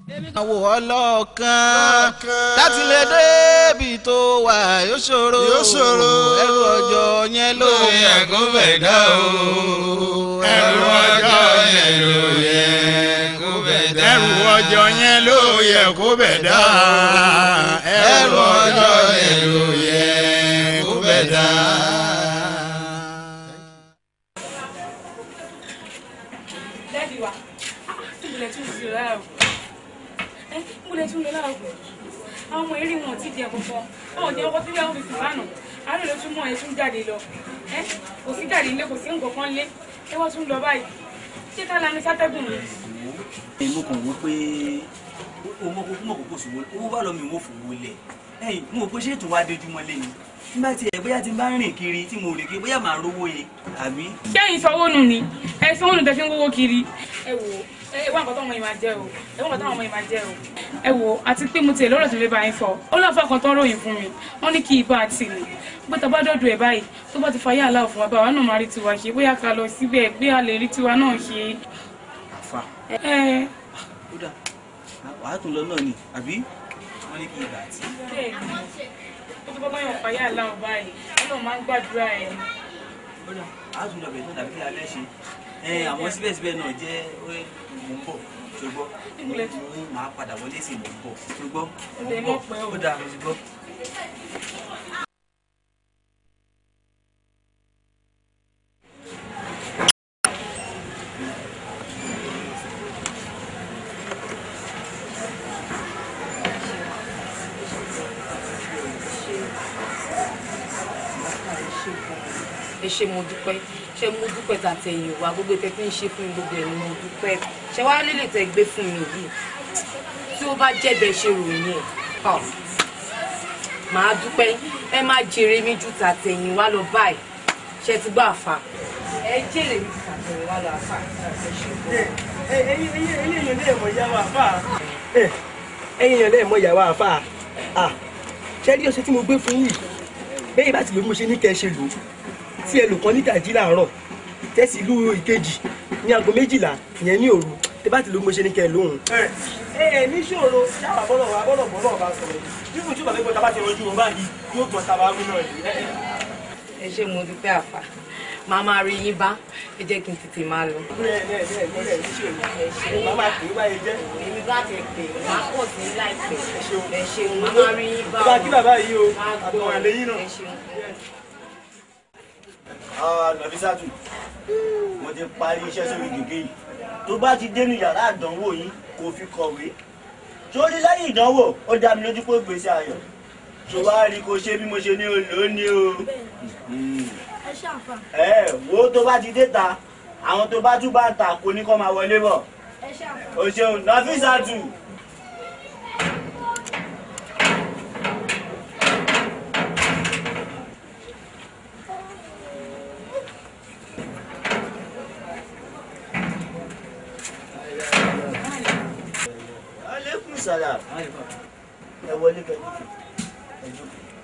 àwò ọlọ́ọ̀kan láti lè débi tó wà yóò ṣòro Yóò ṣòro. ẹrù ọjọ́ yẹn ló yẹ kó fẹ́ dá o ẹrù ọjọ́ yẹn ló yẹ kó bẹ̀ dá. ẹrù ọjọ́ yẹn ló yẹ kó bẹ̀ dá. ẹrù ọjọ́ yẹn ló yẹ kó bẹ̀ dá. Dádì wa, ìbùlẹ̀ tún sí láàrú. Ẹ ìbùlẹ̀ tún lọ láàrú. Àwọn ọmọ eré wọn ò tí di ẹ̀kọ́ kan. Báwo ni ọkọ tí wọ́n fi sùn lánàá? Àárẹ̀ ló tún mọ̀ ẹ́ tún jáde lọ. Ẹ kò sí jáde ilé kò sí nǹkan kan lé. Ẹ wọ́n tún lọ báyìí. Ṣé ká lanu sátẹ́gùn ni? mo kàn wọ́n pé o mọ kókó mọ kókó ṣòwò owó bá lọ mi wò fòwò lẹ̀ ẹ̀yìn mo rò pé ṣé ètò wa dojúmọ́ lé ni nígbà tí ẹ bóyá ti bá rìn kiri tí mo rè kiri bóyá màá rówó yẹ àbí. Ṣé ẹ̀yin sanwó nù ni? Ẹ sanwó nù tẹ fi ń wówó kiri. Ẹ wò ó, ẹ wá nǹkan tó ọmọ yìí máa jẹ o. Ẹ wá nǹkan tó ọmọ yìí máa jẹ o. Ẹ wò ó, àti pé mo tiẹ̀ lọ́rọ̀ tó lè bá yín sọ. Ó lọ́ọ̀fà kan tó ń ròyìn fún mi. Wọ́n ní kí ibà àti ìlú. Pé tá a bá dọ̀dọ̀ ẹ̀ báyìí, tó bá ti fayé àlá fún wa báwa náà máa rí tiwa ṣe. Bóyá ká lọ síbẹ̀ pé a lè rí tiwa náà ṣe. àfa Ẹ ó dà wàá tún lọ náà ni àbí wọ́n ní kí ibà àti. bẹ́ẹ̀ ni. Ó tó bá bá yàn fayé àlá báyìí. Ọlọ́run máa ń gbàdúrà ẹ̀. ó dà wàá tún lọ bẹ̀rẹ̀ náà dàbí kí alẹ́ ṣe ẹ àwọn síbẹ̀síbẹ̀ náà jẹ́ ó mò ń bọ̀ ṣùgbọ́n Ìmùlẹ̀ tún. mo máa padà wọlé sí mò ń bọ̀ ṣùgbọ́n Ó mò lè ń mọ̀ bọ̀ pé o. ó dà ṣùgbọ́n. ẹ ṣe mo dúpẹ́ ṣe mo dúpẹ́ tàtẹ̀yìn wá gbogbo tẹ fi ń ṣe fún mi gbogbo ẹ̀ ni mo dúpẹ́ ṣe wá lílè tẹ gbé fún mi yìí tí ó bá jẹ́ bẹ́ẹ̀ ṣe ròyìn ẹ̀ ọ̀ màá dúpẹ́ ẹ má jèrè mi ju tàtẹ̀yìn wá lọ báyìí ṣe ti gbọ́ àfa ẹ jèrè mi ju tàtẹ̀yìn wá lọ àfa ẹ ṣe gbọ́. ẹyin èèyàn lè mọ ìyàwó àfà ẹyin èèyàn lè mọ ìyàwó àfà ṣé rí ọṣẹ tí mo gbé fún yìí bẹ́ẹ̀ bá ti lò bí mo ṣe ní kẹ́ ẹ ṣe lò ó tí ẹ lò kan ní ìdajì láàárọ̀ tẹ́sí ìlú ìkejì ní aago méjìlá ìyẹn ní òru tẹ́ bá ti lò bí mo ṣe ní kẹ́ ẹ lóhùn. ẹ ẹ ní ṣòro ṣáà bọ́lọ̀ wà bọ́lọ̀ bọ́lọ̀ bá sọ̀rọ̀ bí mo túbọ̀ fẹ́ gbọ́ tábà ti rọjú wọn báyìí yóò gbọ́ tábà wí náà yìí. ẹ ṣe mo dúpẹ́ àfa màá máa rí yín bá ẹ jẹ́ kí n tètè máa lọ. bẹ́ẹ̀ bẹ́ẹ̀ bẹ́ẹ̀ bẹ́ẹ̀ ní ṣòro ẹ máa máa pè é báyìí jẹ́. èmi bá ti pè é máa pọ̀ sí láìpẹ́ ṣeun. ẹ ṣeun màá máa rí yín bá bá a kí bàbá yìí o máa gbọ́ àtọ̀wọ̀n àlẹ́yìn náà. ẹ ṣeun. nàbísàtù mo ti parí iṣẹ́ sórí gègé yìí tó bá ti dénú yàrá àdánwò yín kò fi kọ̀wé sórí lẹ́yìn ìdánwò ó dá mi lójú pé ó gbèsè ayọ̀ tó bá rí kó ṣe bí mo ṣe ní olè ó ní o ẹ ṣàǹfà ẹ wo tó bá ti dé ta àwọn tó bá tún bá ń ta kò ní kó máa wọlé bọ̀ ẹ ṣàǹfà. o ṣeun nàbísàtù. aleykum salam ẹ wọlé kẹjú ẹjú.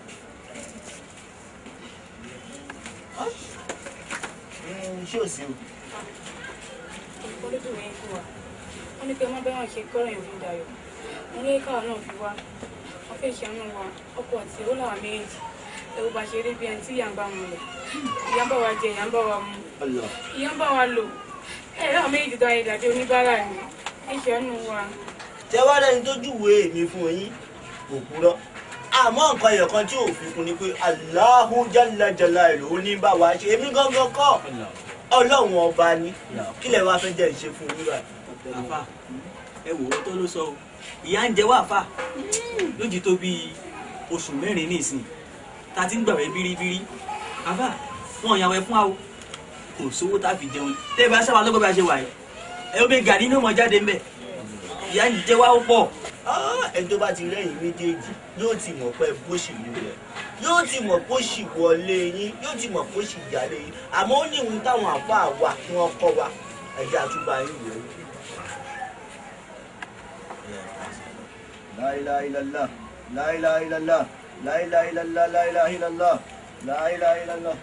ṣé o sí o. Olùkọ́ ló dùn yín fún wa. Wọ́n ní pé má bẹ́ẹ̀ wọ́n ṣe kọ́rọ̀ yẹn fún Dayọ̀. Mo ní káwa náà fi wá. Wọ́n fẹ́ ṣàánú wa. Ọkọ àti ìyàwó làwọn méjèèjì. Ẹ̀wù bá ṣe rí bí ẹni tí ìyá ń bá mu lò. Ìyá ń bá wa jẹ, ìyá ń bá wa mu. Allah. Ìyá ń bá wa lò. Ẹ̀rọ àwọn méjèèjì tó ayé dàbí oníbàárà ni. Ẹ ṣàánú wa. tẹ wá lẹni tó júwèé mi fún yín kò kúrò àmọ́ nǹkan ẹyọ kan tí ò fi kún ni pé Allahu jalla jalaluhu ó ní bá wa ṣe èmi gangan kọ́ Ọlọ́run ọba ni kí lẹ wá fẹ́ jẹ́ ìṣe fún yín báyìí. àfà ẹ wò ó tó ló sọ o ìyá ń jẹ wá àfà lójì tó bíi oṣù mẹ́rin nísìn tá a ti ń gbàwẹ̀ bíríbírí àfà wọn yàwẹ̀ fún wa o kò sówó tá a fi jẹun tẹ́ ẹ bá sábà lọ́gbọ́n bá a ṣe wà yìí ẹ ó bẹ gàrí ní ọmọ jáde ńbẹ ìyá ń jẹ wá ó pọ̀ Ah, ẹni tó bá ti rẹ́yìn méjèèjì yóò ti mọ̀ pé bó ṣì lù rẹ̀ yóò ti mọ̀ bó ṣì wọlé yín yóò ti mọ̀ bó ṣì jálé yín àmọ́ ó ní ìhun táwọn àfáà wà kí wọ́n kọ́ wa ẹ̀jẹ̀ àtúbà yín wò ó. La ilaha illallah, la ilaha illallah, la ilaha illallah, la ilaha illallah, la ilaha illallah.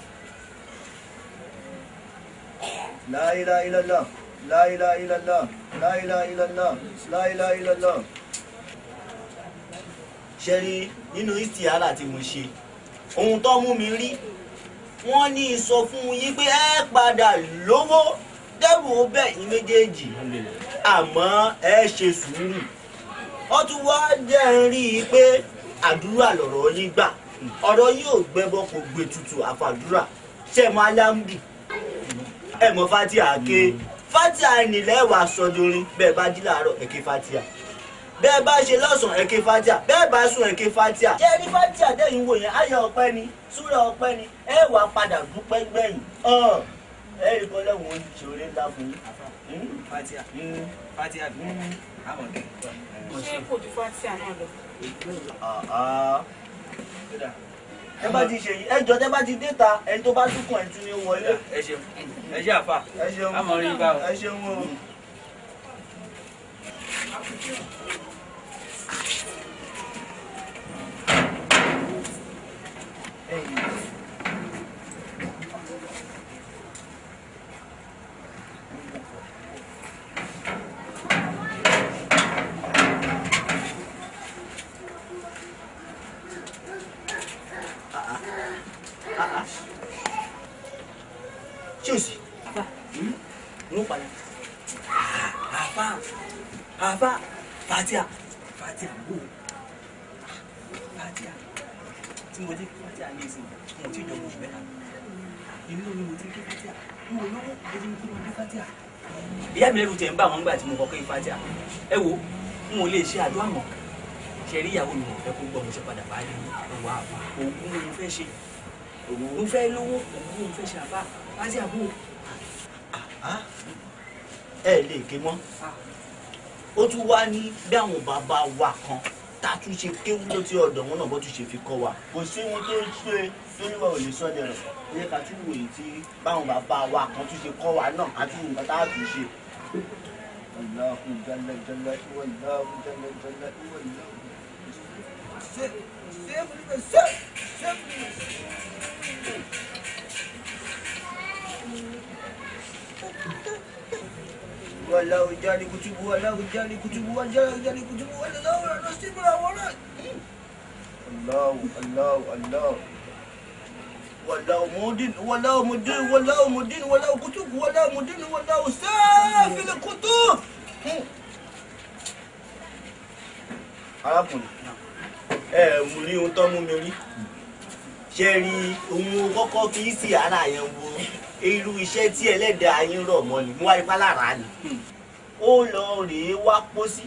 La ilaha illallah, la ilaha illallah, la ilaha illallah la ilaha illallah. ṣe rí nínú istihara tí mo ṣe ohun tó mú mi rí wọ́n ní sọ fún yín pé ẹ padà lówó dẹ́rù ó bẹ̀ yín méjèèjì àmọ́ ẹ ṣe sùúrù wọ́n tún wá jẹ́ ń rí i pé àdúrà lọ̀rọ̀ yín gbà ọ̀rọ̀ yín ò gbẹ́bọ kò gbé tutù àfàdúrà ṣe mọ alámùdù ẹ mọ fatia ké fatia nílẹ̀ wà sọdorin bẹ́ẹ̀ bá jí làárọ̀ ẹ ké fatia bẹ́ẹ̀ bá ṣe lọ́sàn-án ẹ ké fatia bẹ́ẹ̀ bá sùn ẹ ké fatia. ṣé ní fatia dẹ́yìn wò yẹn ayọ̀ ọpẹ́ ni súrà ọpẹ́ ni ẹ wàá padà dúpẹ́ gbẹ̀yìn ẹ rí kọ́ lẹ́wọ̀n ìṣòro ńlá fún yín. fatia fatia bí àmọ̀ kẹ́. ṣé kò ju fatia náà lọ. ẹ bá ti ṣe yìí ẹ jọ tẹ bá ti dé ta ẹni tó bá dúkùn ẹ tún ní wọlé. ẹ ṣeun ẹ ṣe àfà ẹ ṣeun àmọ̀ rí bá o. ẹ ṣeun o. ṣé o sì. n ó padà. àfà àfà fatia fatia wò fatia tí mo dé fatia ní ìsìn mo ti jọ oṣù mẹ́ta inú mi mo ti ké fatia mo lówó ẹni mo ti mo ké fatia. ìyá mi lẹ́rù tẹ̀ ń bá àwọn gbà tí mo kọ́ ké fatia ẹ wo n ò lè ṣe àdúrà mọ́ ṣe rí ìyàwó mi ò fẹ́ kó gbọ́ mo ṣe padà báyìí ọwọ́ àbá òògùn mo fẹ́ ṣe òògùn mo fẹ́ lówó òògùn mo fẹ́ ṣe àbá fatia bò ẹ lè ké mọ́ ó tún wá ní bí àwọn bàbá wa kan tá a tún ṣe kéwú ló ti ọ̀dọ̀ wọn náà bó tún ṣe fi kọ́ wa kò sí ohun tó ń ṣe lóríwá ò lè sọ́dẹ̀ rẹ̀ ó yẹ ká tún wòye tí báwọn bàbá wa kan tún ṣe kọ́ wa náà ká tún nǹkan tá a tún ṣe. Allahu jalla jalla wallahu jalla jalla wallahu. Ṣé ṣé ṣé ṣé. والله جاري كتبه والله جاري كتبه والله جاري كتبه والله نصيب الأولاد الله الله الله والله مدين والله مدين والله مدين والله كتب والله مدين والله سافل الكتب arákùnrin ẹ mú rí ohun tó mú mi rí ṣe rí ohun kọ́kọ́ kì í sí ara yẹn wo irú iṣẹ́ tí ẹlẹ́dàá yín rọ̀ mọ́ ni mo wá ipá lára ni ó lọ rèé wá pósí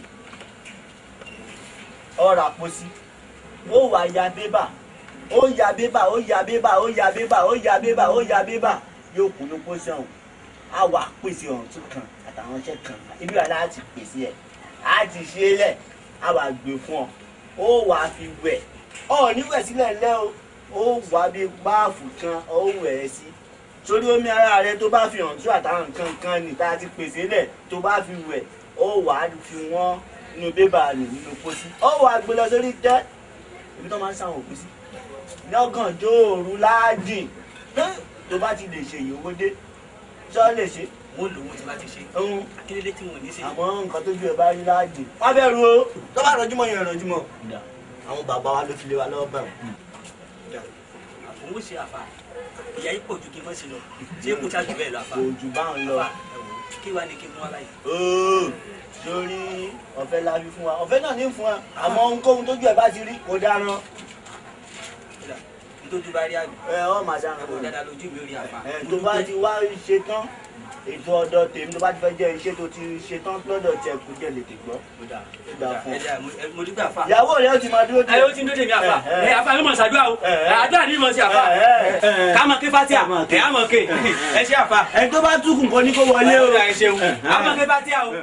ọ̀rà pósí ó wà ya bébà ó ya bébà ó ya bébà ó ya bébà ó ya bébà ó ya bébà yóò kú ló pósí ọ̀hún á wà pèsè ọ̀hún tún kan àtàwọn iṣẹ́ kan ibi wà láti pèsè ẹ̀ á ti ṣe é lẹ̀ á wà gbé fún ọ ó wà á fi wẹ̀ ọ̀ níwẹ̀ sílẹ̀ lẹ́ o ó wà bí báàfù kan ó wẹ̀ ẹ́ sí sórí omi ara rẹ tó bá fi hàn tú àtàwọn nǹkan kan ní tá a ti pèsè lẹ̀ tó bá fi wẹ̀ ó wà á fi wọ́n nínú bébà rẹ̀ nínú pósí ó wà á gbé lọ sórí tẹ́ ibi tó máa ń sáwọn òkú sí lọ́gànjọ́ òru láàjìn tó bá ti lè ṣe ìyówó dé sọ lè ṣe. mo lò wọ́n ti bá ti ṣe. akíndélé tí wọn ò ní ṣe. àmọ́ nǹkan tó ju ẹ̀ bá rí láàjìn wọ́n bẹ̀rù o tó bá rọjúmọ́ yẹn rọjúmọ́ àwọn bàbá wa ló fi lé wa lọ́wọ́ bẹ̀rù. òun ó ṣe àfà ìyá yìí pọ̀ ju kí n mọ̀ sí lọ ṣé kò ṣáàjú bẹ́ẹ̀ lọ àfà. kò jù bá ń lọ. àfà ẹ wò ó, kí wàá ní kí n mú wá báyìí. ooo sórí ọ̀fẹ́ la fi fún wa ọ̀fẹ́ náà ní fún wa àmọ́ ohunkóhun tójú ẹ̀ bá ti rí kò dáná. kódà nítorí bá rí àgbẹ̀. ẹ ọ màá dáná. ẹ̀wọ̀n dáadáa lójú mi ò rí àfà. ẹ tó bá ti wá ṣe tán ètò ọ̀dọ̀ tèmi tó bá ti fẹ́ jẹ́ iṣẹ́ tó ti ṣe tán lọ́dọ̀ tiẹ̀ kò jẹ́ lè tè gbọ́. kódà dà fún. ẹ dà mo dúpẹ́ àfà. ìyàwó rẹ̀ ó ti máa dúró ẹ ó ti ń dóde mi àfà ẹ àfà mi mọ̀ ṣàdúrà o ẹ àdúrà ni mo ṣe àfà ká mọ̀ ké fatia ẹ á mọ̀ ké ẹ ṣe àfà. ẹni tó bá túkùn kan ní kó wọlé o. ẹ ṣeun á mọ̀ ké fatia o.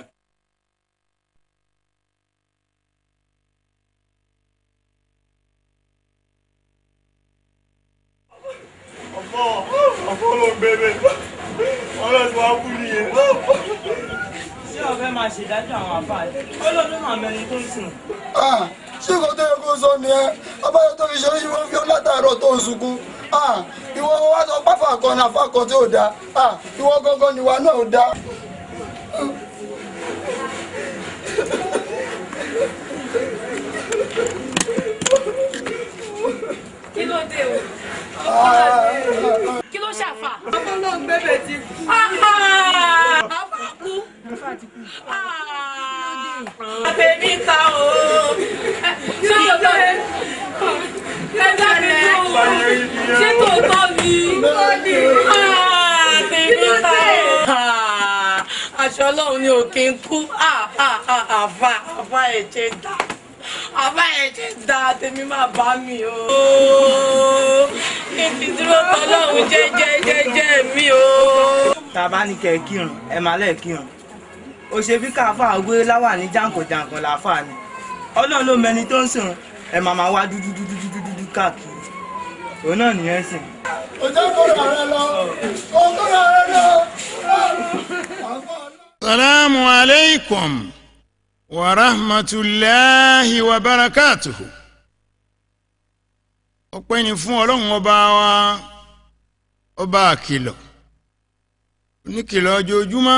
ọ̀pọ̀ ọ̀pọ̀ ló ń bẹ̀rẹ̀ ọlọ́run wa kú nìyẹn. ṣé ọ̀fẹ́ máa ṣèdájọ́ àwọn àfáàjì ó lọ́dún máa mẹni tó ń sùn. ṣé nǹkan tó yẹ kó sọ nìyẹn abájọ tó fi ṣe oríṣi wọn fi ọ látàárọ̀ tó ń sunkún ìwọ wa sọ pápá kan ní afá kan tí ò dáa ìwọ gangan níwa náà ò dáa. lè o. kí ló ṣàfà. ọmọ náà gbẹ́bẹ̀ ti kú. àfà kú. àbẹ̀mí ta o. ṣé o tọ́ ẹ lẹ́gbẹ̀rẹ̀ ṣé tòótọ́ ni. àbẹ̀mí ta o. aṣọ ọlọ́run ni òkè ń kú àfà àfà ẹ̀jẹ̀ dá àbá ẹ̀ ti da tèmi máa bá mi o. kí n dúró tọ́lọ́run jẹ́jẹ́ jẹ́jẹ́ mi o. tá a bá ní kẹ́ ẹ kírun ẹ máa lẹ́ẹ̀ kírun ó ṣe bí káfá gbé láwà ní jàǹkànjàǹkàn láfà ni ọlọ́run ló mẹni tó ń sìn ẹ máa máa wá dúdú dúdú dúdú dúdú káàkiri òun náà nìyẹn sìn. ọjọ́ kọ́ra rẹ lọ ọkọ́ra rẹ lọ. salamu alaikum wa rahmatulahi wa barakatuhu. ọpẹ́ ni fún ọlọ́run ọba wa ọba àkìlọ̀ oníkìlọ̀ ojoojúmọ́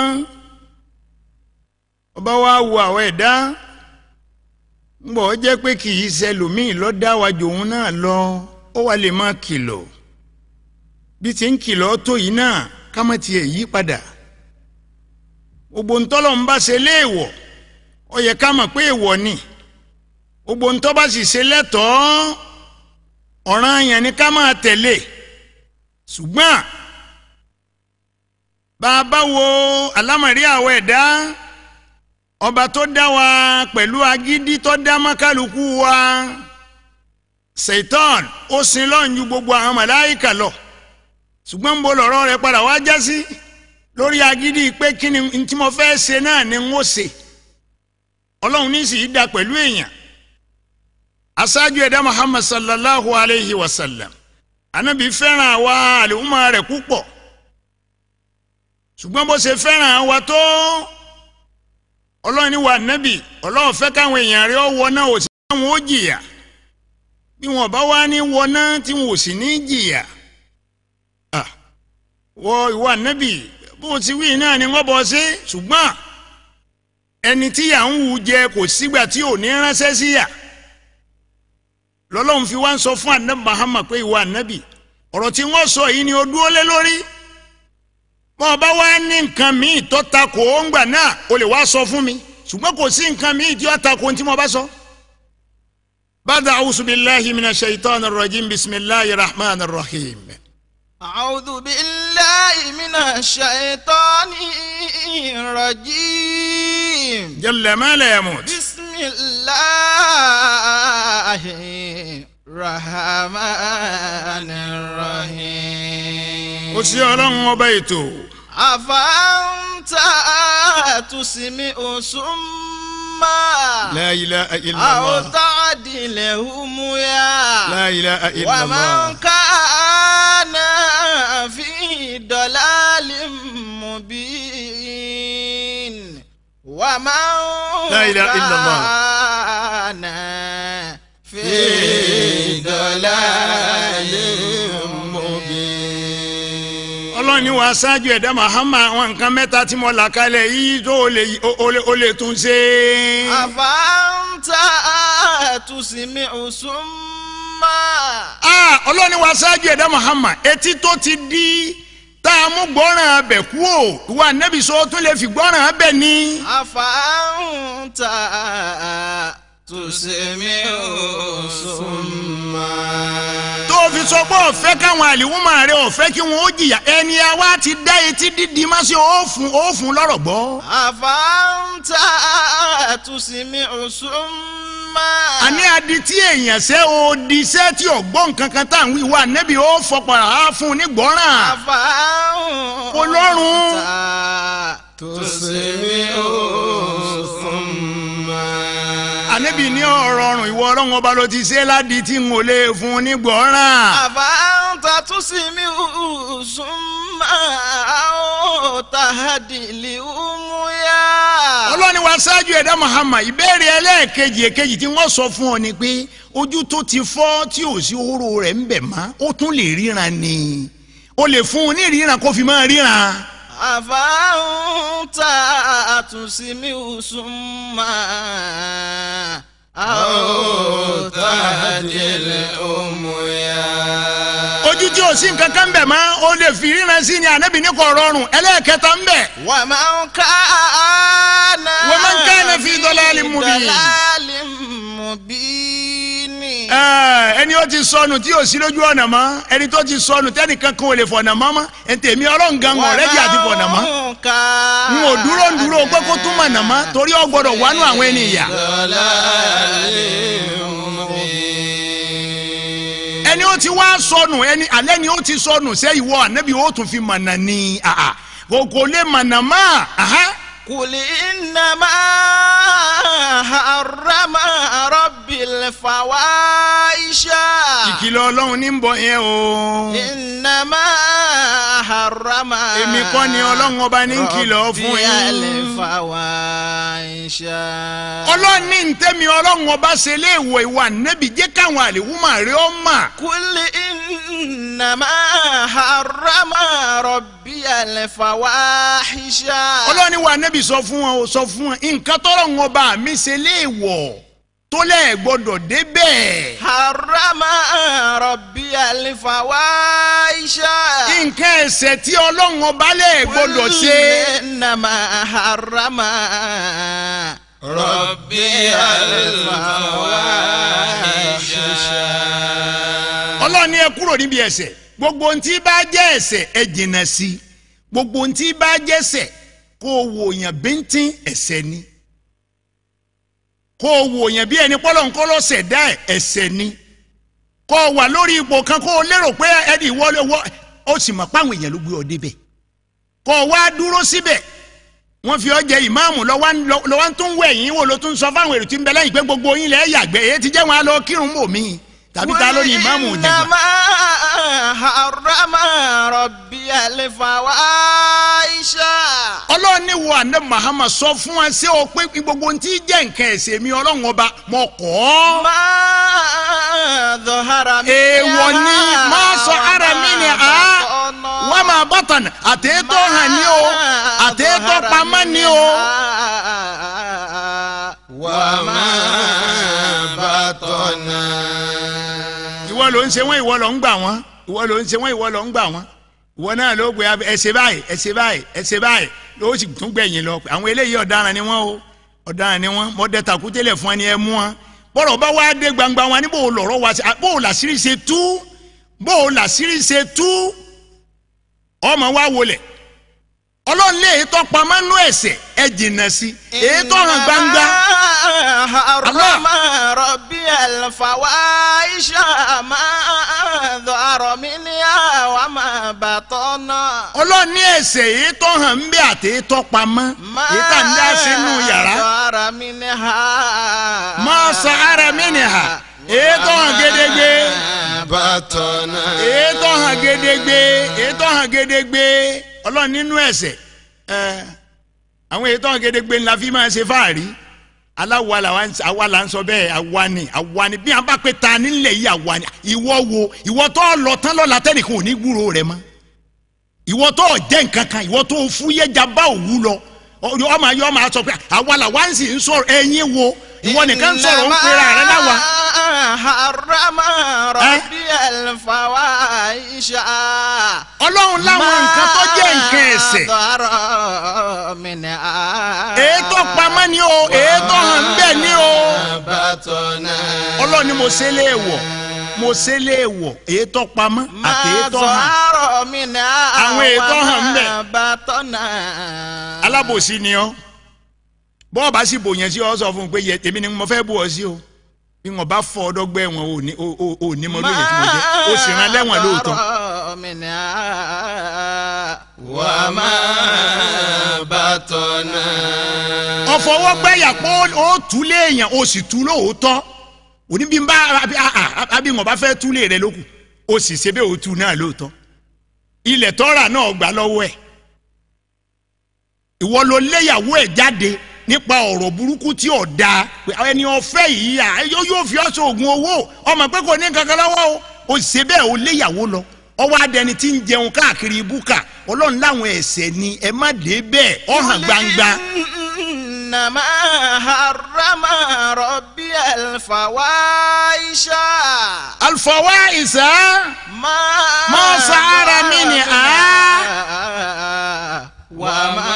ọba wa wo àwọn ẹ̀dá ńgbọ́ ọ jẹ́ pé kì í ṣẹlòmíì lọ́dá wa jòun náà lọ ó wà lè máa kìlọ̀ bí ti ń kìlọ̀ tó yìí náà ká má tiẹ̀ yí padà gbogbo ntọ́lọ̀ ń bá ṣe léèwọ̀ ó yẹ ká mọ̀ pé èèwọ̀ ni gbogbo ntọ́ bá sì ṣe lẹ́tọ̀ọ́ ọ̀ràn yẹn ni ká máa tẹ̀lé ṣùgbọ́n bá a bá wo alámọ̀rí àwọ̀ ẹ̀dá ọba tó dá wa pẹ̀lú agídí tó dá mọ́kàlùkù wa seitan ó sin lọ́run ju gbogbo àwọn màláìkà lọ ṣùgbọ́n ń bo lọ́rọ̀ rẹ̀ padà wá já sí lórí agídí pé kí ni tí mo fẹ́ ṣe náà ni n ó ṣe ọlọ́run ní sì í da pẹ̀lú èèyàn aṣáájú ẹ̀dá muhammad sallallahu alayhi wa sallam anabi fẹ́ràn àwa àlùmọ́ rẹ̀ púpọ̀ ṣùgbọ́n bó ṣe fẹ́ràn àwa tó ọlọ́run ní wa nábì ọlọ́run fẹ́ káwọn èèyàn rẹ̀ wọ náà ò sí káwọn ó jìyà bí wọn bá wá ní wọ náà tí wọn ò sì ní jìyà wọ ìwà nábì bó ti wí náà ni wọ́n bọ̀ sí ṣùgbọ́n ẹni tí yà ń wù jẹ kò sígbà tí ò ní ránṣẹ́ sí yà lọ́lọ́run fi wá ń sọ fún anabi Muhammad pé ìwà anabi ọ̀rọ̀ tí wọ́n sọ yìí ni ó dúró lé lórí bọ́ ọ bá wá ní nǹkan míì tó ta kò ó ń gbà náà o lè wá sọ fún mi ṣùgbọ́n kò sí nǹkan míì tí ó ta kò tí mo bá sọ. bàdà awusu bilahi mina shaitan rajim bisimilahi rahman rahim. أعوذ بالله من الشيطان الرجيم jalla ma la yamut. بسم الله الرحمن الرحيم ó sí ọlọ́run ọba ètò. أفأنت تسمع سما la ilaha أو illallah. تعدلهم يا la ilaha illallah. ومن كان في ضلال مبين ومن لا إله إلا الله. كان في ضلال مبين ọlọ́run ni wàá ṣáájú ẹ̀dá mahama àwọn nǹkan mẹ́ta tí mo là kalẹ̀ yìí tó o lè o lè o lè tún ṣe. أفأنت تسمع سما Ah, ọlọ́run ni wàá ṣáájú ẹ̀dá mahama etí tó ti di tá a mú gbọ́ràn abẹ kú o ìwà nẹ́bí sọ tún lè fi gbọ́ràn abẹ ní. أفأنت تسمع سما tó o fi sọ pé ọ̀fẹ́ káwọn àlìwúmọ̀ rẹ ọ̀fẹ́ kí wọ́n ó jìyà ẹni àwa ti dá etí dídì má sí òòfun òòfun lọ́rọ̀ gbọ́. أفأنت تسمع سما àní adití èèyàn ṣe odi iṣẹ́ tí ọ̀gbọ́n kankan tá à ń wí wá nẹ́bí ó fọpọ̀ á fún un ní gbọ́ràn. أفأنت Ọlọ́run. تسمع سما àníbi ní ọ̀rọ̀ ọ̀rùn ìwọ ọlọ́run ọba ló ti ṣe ládìí tí n ò lè fún un ní gbọ́ràn. أفأنت تسمع سما أو تهدي الأمياء ọlọ́ni wa ṣáájú ẹ̀dá Muhammad ìbéèrè ẹlẹ́ẹ̀kejì èkejì tí wọ́n sọ fún ọ ni pé ojú tó ti fọ́ tí ò sí oró rẹ̀ ń bẹ̀ mọ́ ó tún lè ríran ni o lè fún un ní ìríran kó fi máa ríran. أفأنت تسمع سما أو تهدي الأمياء lójú tí o sí nǹkan kan bẹ̀ mọ́ o lè fi ríran sí ni ànábì ní kò rọrùn ẹlẹ́ẹ̀kẹta ń bẹ̀. ومن كان ومن كان في ضلال مبين. ضلال مبين Ẹ, ẹni ó ti sọnù tí o sí lójú ọ̀nà mọ́ ẹni tó ti sọnù tẹ́nìkan kan ò lè fọ̀nà mọ́ mọ́ ẹ̀ǹtẹ̀mí ọlọ́run gan ọ̀ rẹ́jì àti fọ̀nà mọ́ ومن كان n ò dúró ń dúró pé kó tún mọ̀nà mọ́ torí ọ gbọ́dọ̀ wánú àwọn ẹni ìyà. ẹni ó ti wá sọnù ẹni alẹ́ ni ó ti sọnù sẹ́ ìwọ ànábì ó tún fi mọ̀nà ní àhà kò kò lè mọ̀nà mọ́ àhà. قل إنما حرم ربي الفواحش ìkìlọ̀ ọlọ́run ní ń bọ̀ yẹn o. إنما حرم èmi kọ́ ni ọlọ́run ọba ní ń kìlọ̀ fún ربي yín. الفواحش ọlọ́run ní ntẹ́mi ọlọ́run ọba ṣe léèwọ̀ ìwà nẹ́bí jẹ́ káwọn àlèwúmọ̀ rẹ̀ ọ́ mà. قل إنما حرم ربي الفواحش ọlọ́run ní wà nẹ́bí sọ fún wọn o sọ fún wọn nǹkan tọ́lọ́run ọba mi ṣe léèwọ̀ tó lẹ́ẹ̀ gbọ́dọ̀ débẹ̀. حرم ربي الفواحش nǹkan ẹ̀ṣẹ̀ tí ọlọ́run ọba lẹ́ẹ̀ gbọ́dọ̀ ṣe. إنما حرم ربي الفواحش ọlọ́run ní ẹ kúrò níbi ẹ̀ṣẹ̀ gbogbo ohun tí bá jẹ́ ẹ̀ṣẹ̀ ẹ jìnnà sí i gbogbo ohun tí bá jẹ́ ẹ̀ṣẹ̀ kó o wò yàn bíntín ẹ̀ṣẹ̀ ni kó o wò yàn bí ẹni pọ́lọ́ nǹkan lọ́sẹ̀ dá ẹ̀ ẹ̀ṣẹ̀ ni kó o wà lórí ipò kan kó o lérò pé ẹni ìwọ lówó ó sì mọ̀ páwọn èèyàn ló gbé ọ débẹ̀ kó o wá dúró síbẹ̀ wọ́n fi ọ́ jẹ ìmáàmù lọ́wọ́ lọ́wọ́ tún wẹ̀ yín wò ló tún sọ fáwọn èrò tí ń bẹ lẹ́yìn pé gbogbo yín lẹ́ yàgbẹ́ èyí ti jẹ́ wọn á lọ kírun mọ́ mi tàbí ta lórí ìmáàmù jẹ̀gbọ́n. إنما حرم ربي الفواحش ọlọ́run ní wo àná mahama sọ fún wa ṣé o pé gbogbo ohun tí jẹ́ nǹkan ẹ̀ṣẹ̀ mi ọlọ́run ọba mọ̀ kọ́ ọ́. ما ظهر منها èèwọ̀ ni máa sọ ara mi ni a wọ́n máa bọ̀tàn àtẹ̀tọ́ hàn ní o àtẹ̀tọ́ pamọ́ ní o. وما بطن ìwọ ló ń ṣe wọ́n ìwọ ló ń gbà wọ́n ìwọ ló ń ṣe wọ́n ìwọ ló ń gbà wọ́n ìwọ náà ló gbé ẹ ṣe báyìí ẹ ṣe báyìí ẹ ṣe báyìí ló sì tún gbẹ̀yìn lọ àwọn eléyìí ọ̀daràn ni wọ́n o ọ̀daràn ni wọ́n mọ̀ọ́dẹ tàkútẹ́lẹ̀ fún ẹni ẹ mú wọn bọ́rọ̀ bá wá dé gbangba wọn ní bò ó lọ̀rọ̀ wá sí bò ó làṣírí ṣe tú bò ó làṣírí ṣe tú ọmọ wa wọlé ọlọ́run lé èyí tó pamọ́ nú ẹ̀ṣẹ̀ ẹ jìnnà sí èyí tó hàn gbangba حرم ربي الفواحش ما ظهر منها وما بطن ọlọ́run ní ẹ̀ṣẹ̀ èyí tó hàn ń bẹ àti èyí tó pamọ́ èyí tá ń dá sínú yàrá ظهر منها máa sọ ara mi nìhà èyí tó hàn gédégbé بطن èyí tó hàn gédégbé èyí tó hàn gédégbé ọlọ́run nínú ẹ̀ṣẹ̀ ẹ̀ àwọn èyí tó hàn gédégbé ńlá fi máa ṣe fáàrí aláwa làwa ń- àwa là ń sọ bẹ́ẹ̀ àwa ni àwa ni bí wọn bá pé ta nílẹ̀ yìí àwa ni ìwọ wo ìwọ tó lọ tán lọ́la tẹ́nìkan ò ní gbúrò rẹ mọ́ ìwọ tó jẹ́ nǹkan kan ìwọ tó fúyẹ́jà bá òwú lọ ọ- ọmọ ayé ọmọ asọ pé àwa làwa ń sì ń sọ̀rọ̀ ẹ̀yin wo ìwọ nìkan ń sọ̀rọ̀ ń pera rẹ láwa. حرم ربي الفواحش ọlọ́run láwọn nǹkan tó jẹ́ nǹkan ẹ̀ṣẹ̀ ظهر منها ètò pamọ́ ni o ètò hàn bẹ́ẹ̀ ni o بطن ọlọ́run ni mo ṣe léèwọ̀ mo ṣe léèwọ̀ ètò pamọ́ àti ما ètò hàn ظهر منها Àwọn ètò hàn ń bẹ. وما بطن alábòsí ni ọ bọ́ọ̀ bá sì bòyàn sí ọ sọ fún un pé yẹ tèmi ni mo fẹ́ bò ọ sí o bí wọn bá fọ ọdọgbẹ wọn ò ní ò- ò- ò ní mọ lóye tí mo jẹ ó sì rán lẹ́wọ̀n lóòótọ́. ظهر منها وما بطن ọ̀fọwọ́gbẹ́yà pé ó tú léèyàn ó sì tú lóòótọ́ òní bí n bá àbí àà, àbí wọn bá fẹ́ tú lé rẹ lókù ó sì ṣe bẹ́ẹ̀ ó tú náà lóòótọ́ ilẹ̀ tọ́ra náà gbà lọ́wọ́ ẹ̀ ìwọ ló léyàwó ẹ̀ jáde nípa ọ̀rọ̀ burúkú tí ò dáa pé ẹni ọ̀fẹ́ yìí à yóò yóò fi ọ́ sóògùn owó ọmọ pé kò ní kankan lọ́wọ́ o ó sì ṣe bẹ́ẹ̀ ó léyàwó lọ ọwọ́ adẹni tí ń jẹun káàkiri búkà ọlọ́run láwọn ẹ̀ṣẹ̀ ni ẹ má dé bẹ́ẹ̀ ọ̀hàn gbangba. إنما حرم ربي الفواحش الفواحش ما ما سعر منها وما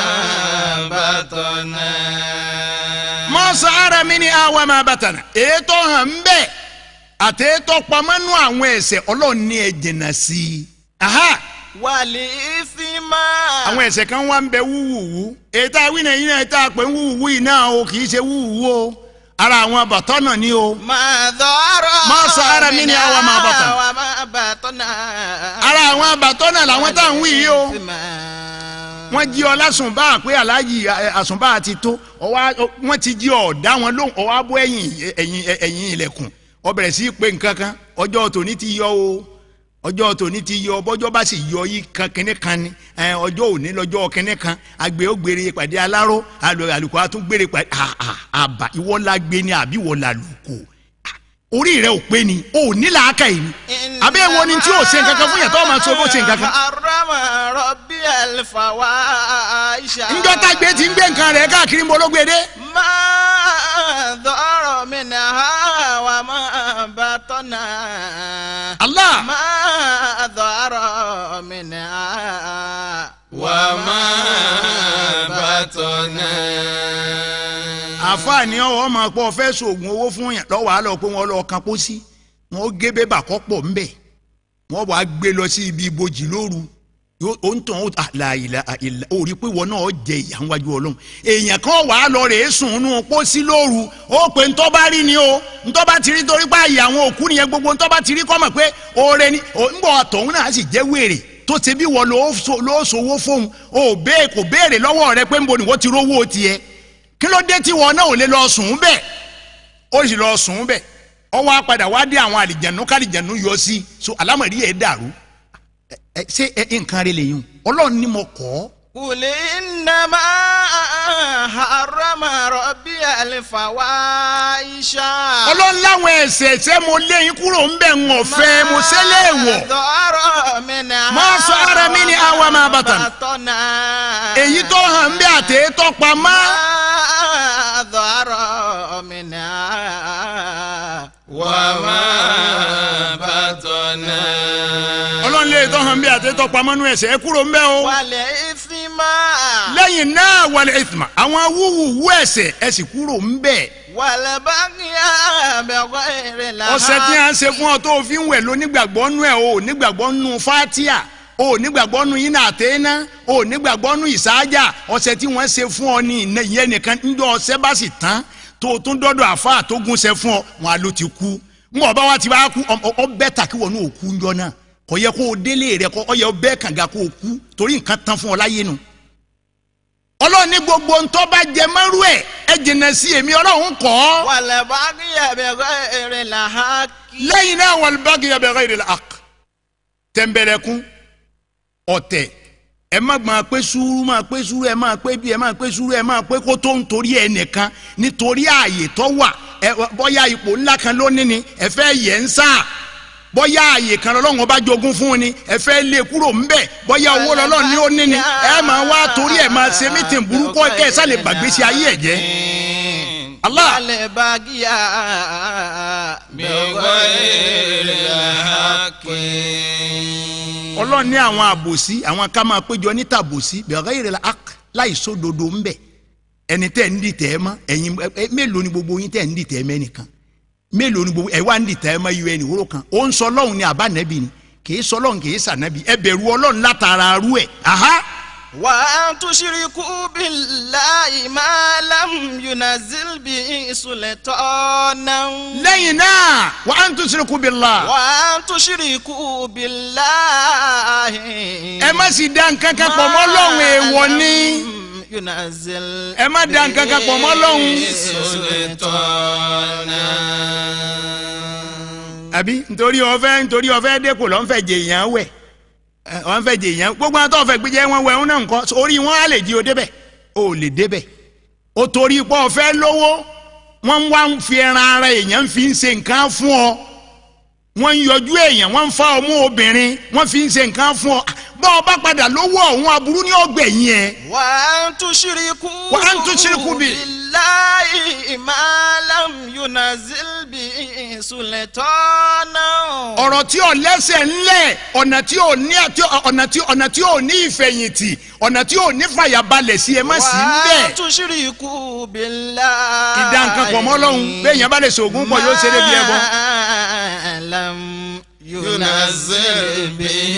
بطن ما سعر منها وما بطن ètò hàn ń bẹ àti ètò pamọ́nú àwọn ẹ̀ṣẹ̀ ọlọ́run ní ẹ jìnnà sí i. Aha! والإثم àwọn ẹ̀ṣẹ̀ kan wá ń bẹ wúwúwú ètò àwìn ẹ̀yìn náà ètò àpè wúwúwú yìí náà o kì í ṣe wúwúwú o ara àwọn bàtọ́ náà ni o ما ظهر ما سعر منها وما بطن. وما بطن ara àwọn bàtọ́ náà làwọn tá à ń wí yìí o والإثم wọ́n jí ọ lásùnbà pé aláàjì ẹ, àsùnbà ti tó ọwọ́ wọ́n ti jí ọ dá wọn lóhùn ọwọ́ abọ́ ẹ̀yìn ẹ̀yìn ẹ̀yìn ilẹ̀kùn ó bẹ̀rẹ̀ sí í pé nǹkan kan ọjọ́ tòní ti yọ o ọjọ́ tòní ti yọ bọ́jọ́ bá sì yọ yí kan kínní kan ni ẹ, ọjọ́ òní lọ́jọ́ kínní kan àgbẹ̀ ó gbére pàdé aláró àlù- àlùkò á tún gbére pàdé à- à- àbà ìwọ la gbé ni àbí ìwọ la lùkò orí rẹ ò pé ni o ò ní làákà yìí ni àbí èwo ni tí o ṣe nǹkan kan fún yàtọ̀ ọmọ sọ bó ṣe nǹkan kan حرم ربي الفواحش njọ́ tá gbé ti ń gbé nǹkan rẹ̀ káàkiri ń bológbé dé. ما ظهر منها وما بطن Allah. ما ظهر منها وما بطن àfààní ọwọ́ máa pọ̀ fẹ́ sògùn owó fún yàn lọ́wọ́ àlọ́ pé wọ́n lọ kan pósí wọ́n gé bébà kọ́ pọ̀ ńbẹ̀ wọ́n wàá gbé lọ sí ibi ibojì lóru yóò ó ń tàn ó àlàyé àìlà ó rí i pé wọn náà jẹ ìyà ńwájú ọlọ́run èèyàn kan wàá lọ rèé sùn nù pósí lóru ó pé ntọ́ bá rí ni o ntọ́ bá ti rí torí pé àyè àwọn òkú nìyẹn gbogbo ntọ́ bá ti rí kọ́ mọ̀ pé oore ni ò ń bọ̀ àtọ̀hún náà sì jẹ́ wèrè tó ṣe bí wọ́n ló sowó fóun ó bẹ́ẹ̀ kò béèrè lọ́wọ́ rẹ pé ń bo ni wọ́n ti rówó tiẹ̀ kí ló dé tí wọn náà ò lè lọ sùn bẹ́ẹ̀ ó sì lọ sùn bẹ́ẹ̀ ọ wá padà wá dé àwọn àlìjẹ̀nu kálìjẹ̀nu yọ sí so alámọ̀rí ẹ̀ dàrú ẹ ẹ ṣé ẹ nǹkan rẹ lè yún ọlọ́run ni mo kọ́ ọ́. قل إنما حرم ربي الفواحش ọlọ́run láwọn ẹ̀ṣẹ̀ ṣé mo lé yín kúrò ń bẹ̀ ń ọ̀fẹ́ mo ṣe lé wọ̀ ظهر منها ما ظهر منها وما بطن. بطن èyí tó hàn ń bẹ àti èyí tó pamọ́ ما ظهر منها وما بطن ọlọ́run lè tó hàn ń bẹ àti èyí tó pamọ́ nú ẹ̀ṣẹ̀ ẹ kúrò ń bẹ̀ o. والإثم lẹ́yìn náà wàlẹ̀ ìtumà àwọn wúwúwú ẹ̀ṣẹ̀ ẹ sì kúrò ń bẹ̀. والبغي بغير الحق ọ̀sẹ̀ tí a ń ṣe fún ọ tó o fi ń wẹ̀ ló nígbàgbọ́ nú ẹ̀ o ò nígbàgbọ́ nú fatia o ò nígbàgbọ́ nú iná àtẹ́ná o ò nígbàgbọ́ nú ìsáájà ọ̀sẹ̀ tí wọ́n ṣe fún ọ ní ìná- ìyẹn nìkan ńjọ́ ọ̀sẹ̀ bá sì tán tó o tún dọ́dọ̀ àfa tó gúnṣẹ́ fún ọ wọn a ló ti kú ń bọ̀ bá wa ti wá kú ọ- ọ bẹ́ẹ̀ tà kí wọ́n ní òkú ńjọ́ náà kò yẹ kó o délé rẹ kó ọ yẹ bẹ́ẹ̀ kànga kó o kú torí nǹkan tán fún ọ láyé nu ọlọ́run ní gbogbo ntọ́ bá jẹ mọ́rú ẹ̀ ẹ jìnnà sí èmi ọlọ́run kọ́ ọ́ والبغي بغير الحق lẹ́yìn náà wal bagya bi ghayri al-haqq tẹ̀m̀bẹ̀lẹ̀kún ọ̀tẹ̀ ẹ má máa pé sùúrù máa pé sùúrù ẹ máa pé bí ẹ máa pé sùúrù ẹ máa pé kó tó ń torí ẹ nìkan nítorí ààyè tó wà ẹ bọ́yá ipò ńlá kan lónìí ni ẹ fẹ́ yẹ ń sáà bọ́yá ààyè kan lọ́lọ́run bá jogún fún ni ẹ fẹ́ lé kúrò ńbẹ̀ bọ́yá owó lọ́lọ́run ní ó ní ni ẹ máa wá torí ẹ máa ṣe mítìn burúkú kẹ́ ẹ sálẹ̀ gbàgbésí ayé ẹ̀ jẹ́. Allah. والبغي بغير الحق ọlọ́run ní àwọn àbòsí àwọn ká máa péjọ níta àbòsí bẹ̀rẹ̀ ìrẹ̀lẹ̀ ak láì sódodo ń bẹ̀ ẹni tẹ́ ń dìtẹ̀ ẹ mọ́ ẹ̀yin ẹ- ẹ- mélòó ni gbogbo yín tẹ́ ń dìtẹ̀ ẹ mẹ́nìkan mélòó ni gbogbo ẹ wá ń dìtẹ̀ ẹ mọ́ iye ẹni wúrò kan ó ń sọ ọlọ́run ní àbánẹ́bí ni kì í sọ ọlọ́run kì í sànẹ́bí ẹ bẹ̀rù ọlọ́run látara arú ẹ̀ aha وأن تشركوا بالله ما لم ينزل به سلطانا lẹ́yìn náà wa an tushriku billah وأن تشركوا بالله ẹ má sì dá nǹkan kan pọ̀ mọ́ ọlọ́run èèwọ̀ ni لم ينزل ẹ má dá nǹkan kan pọ̀ mọ́ ọlọ́run. سلطانا àbí nítorí ọfẹ nítorí ọfẹ dẹkọ lọ ń fẹ́ jẹ èèyàn wẹ ẹ, ọ ń fẹ́ jẹ èèyàn gbogbo àwọn tó fẹ́ gbẹjẹ wọn wẹ ń náà nǹkan orí wọn á lè di o débẹ̀ o lè débẹ̀ o torí pé ọfẹ lówó wọn ń wá ń fi ẹran ara èèyàn fi ń ṣe nǹkan fún ọ wọn ń yọjú èèyàn wọn ń fa ọmú obìnrin wọn fi ń ṣe nǹkan fún ọ bá ọ bá padà lówó ọ̀hún aburú ní ọgbẹ̀yìn ẹ وأن تشركوا وأن تشركوا بال- بالله الله ما لم ينزل به سلطانا ọ̀rọ̀ tí ò lẹ́sẹ̀ ńlẹ̀ ọ̀nà tí ò ní àti ọ̀nà tí ọ̀nà tí ò ní ìfẹ̀yìntì ọ̀nà tí ò ní fàyàbalẹ̀ sí ẹ má sí ń bẹ̀. وتشركوا بالله ìdá nǹkan pọ̀ mọ́ lọ́hùn bẹ́ẹ̀ yẹn bá lè sògùn pọ̀ yóò ṣe é débi ẹbọ. ما لم ينزل به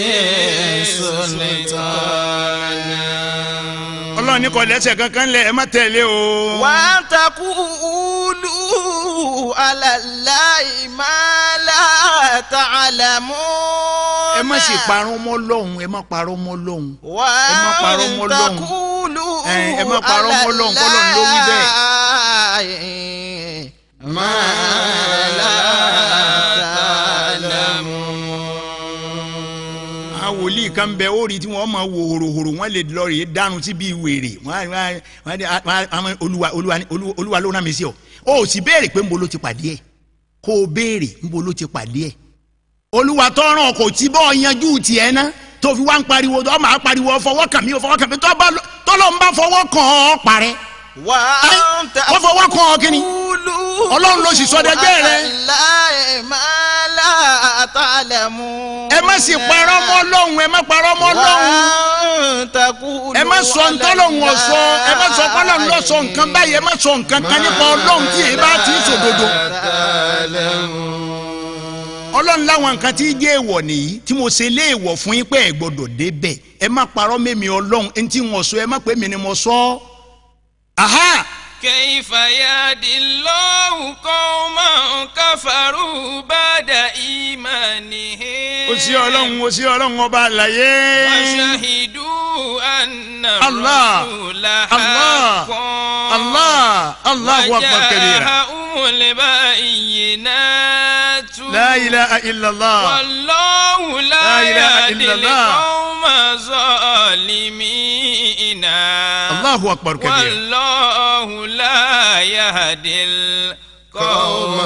سلطانا ọlọ́run ní kò lẹ́sẹ̀ kankan lẹ̀ ẹ má tẹ̀lé o. وأن تقولوا على الله ما لا تعلمون ẹ má sì parọ́ mọ́ lọ́hùn ẹ má parọ́ mọ́ lọ́hùn. ẹ má parọ́ mọ́ lọ́hùn. تقولوا ẹ ẹ má parọ́ mọ́ lọ́hùn kọ́lọ́hùn ló wí bẹ́ẹ̀. ما لا تعلمون àwọn wòlíì kan bẹ ó rí tí wọ́n máa wo hòròhòrò wọ́n lè lọ rèé dànù sí bíi wèrè wọ́n á- wọ́n á- wọ́n á- wọ́n á- wọ́n á- olúwa olúwa ni- olú- olúwa ló rán mi sí ọ o sì béèrè pé nbo ló ti pàdé ẹ kó o béèrè nbo ló ti pàdé ẹ olúwa tọrọ kò tí bọ́ yanjú tiẹ̀ ná tó fi wá ń pariwo ọ máa pariwo fọwọ́ kàn mí o fọwọ́ kàn mí tó bá lọ- tọ́lọ́ ń bá fọwọ́ kàn ọ́ parẹ́ wọ́n wọ́n fọwọ́ kàn ọ́ kíni ọlọ́run ló sì sọdẹ́gbẹ́ rẹ láì máa látàlẹ́mú. ẹ má sì parọ́ mọ́ lọ́hùn ẹ má parọ́ mọ́ lọ́hùn ẹ má sọ ntọ́lọ́hùn ọ̀sọ́ ẹ má sọ pọ́lọ́hùn lọ sọ nǹkan báyìí ẹ má sọ nǹkan kan nípa ọlọ́hùn tí èyí bá ti ń sòdodo. ọlọ́run láwọn nǹkan tí jẹ́ èèwọ̀ nìyí tí mo ṣe léèwọ̀ fún yín pé ẹ gbọ́dọ̀ débẹ̀ ẹ má parọ́ mẹ́mi ọlọ́run ẹni tí wọ́n sọ ẹ má pé mi ni mo sọ ọ́. aha كيف يهدي الله قوما كفروا بعد إيمانهم o sí ọlọ́run o sí ọlọ́run ọba àlàyé. وشهدوا أن الله الرسول الله حق الله الله أكبر كبيرا وجاءهم البينات لا إله إلا الله والله لا, لا إله يهدي إلا الله. القوم الظالمين الله أكبر كبيرا والله لا يهدي القوم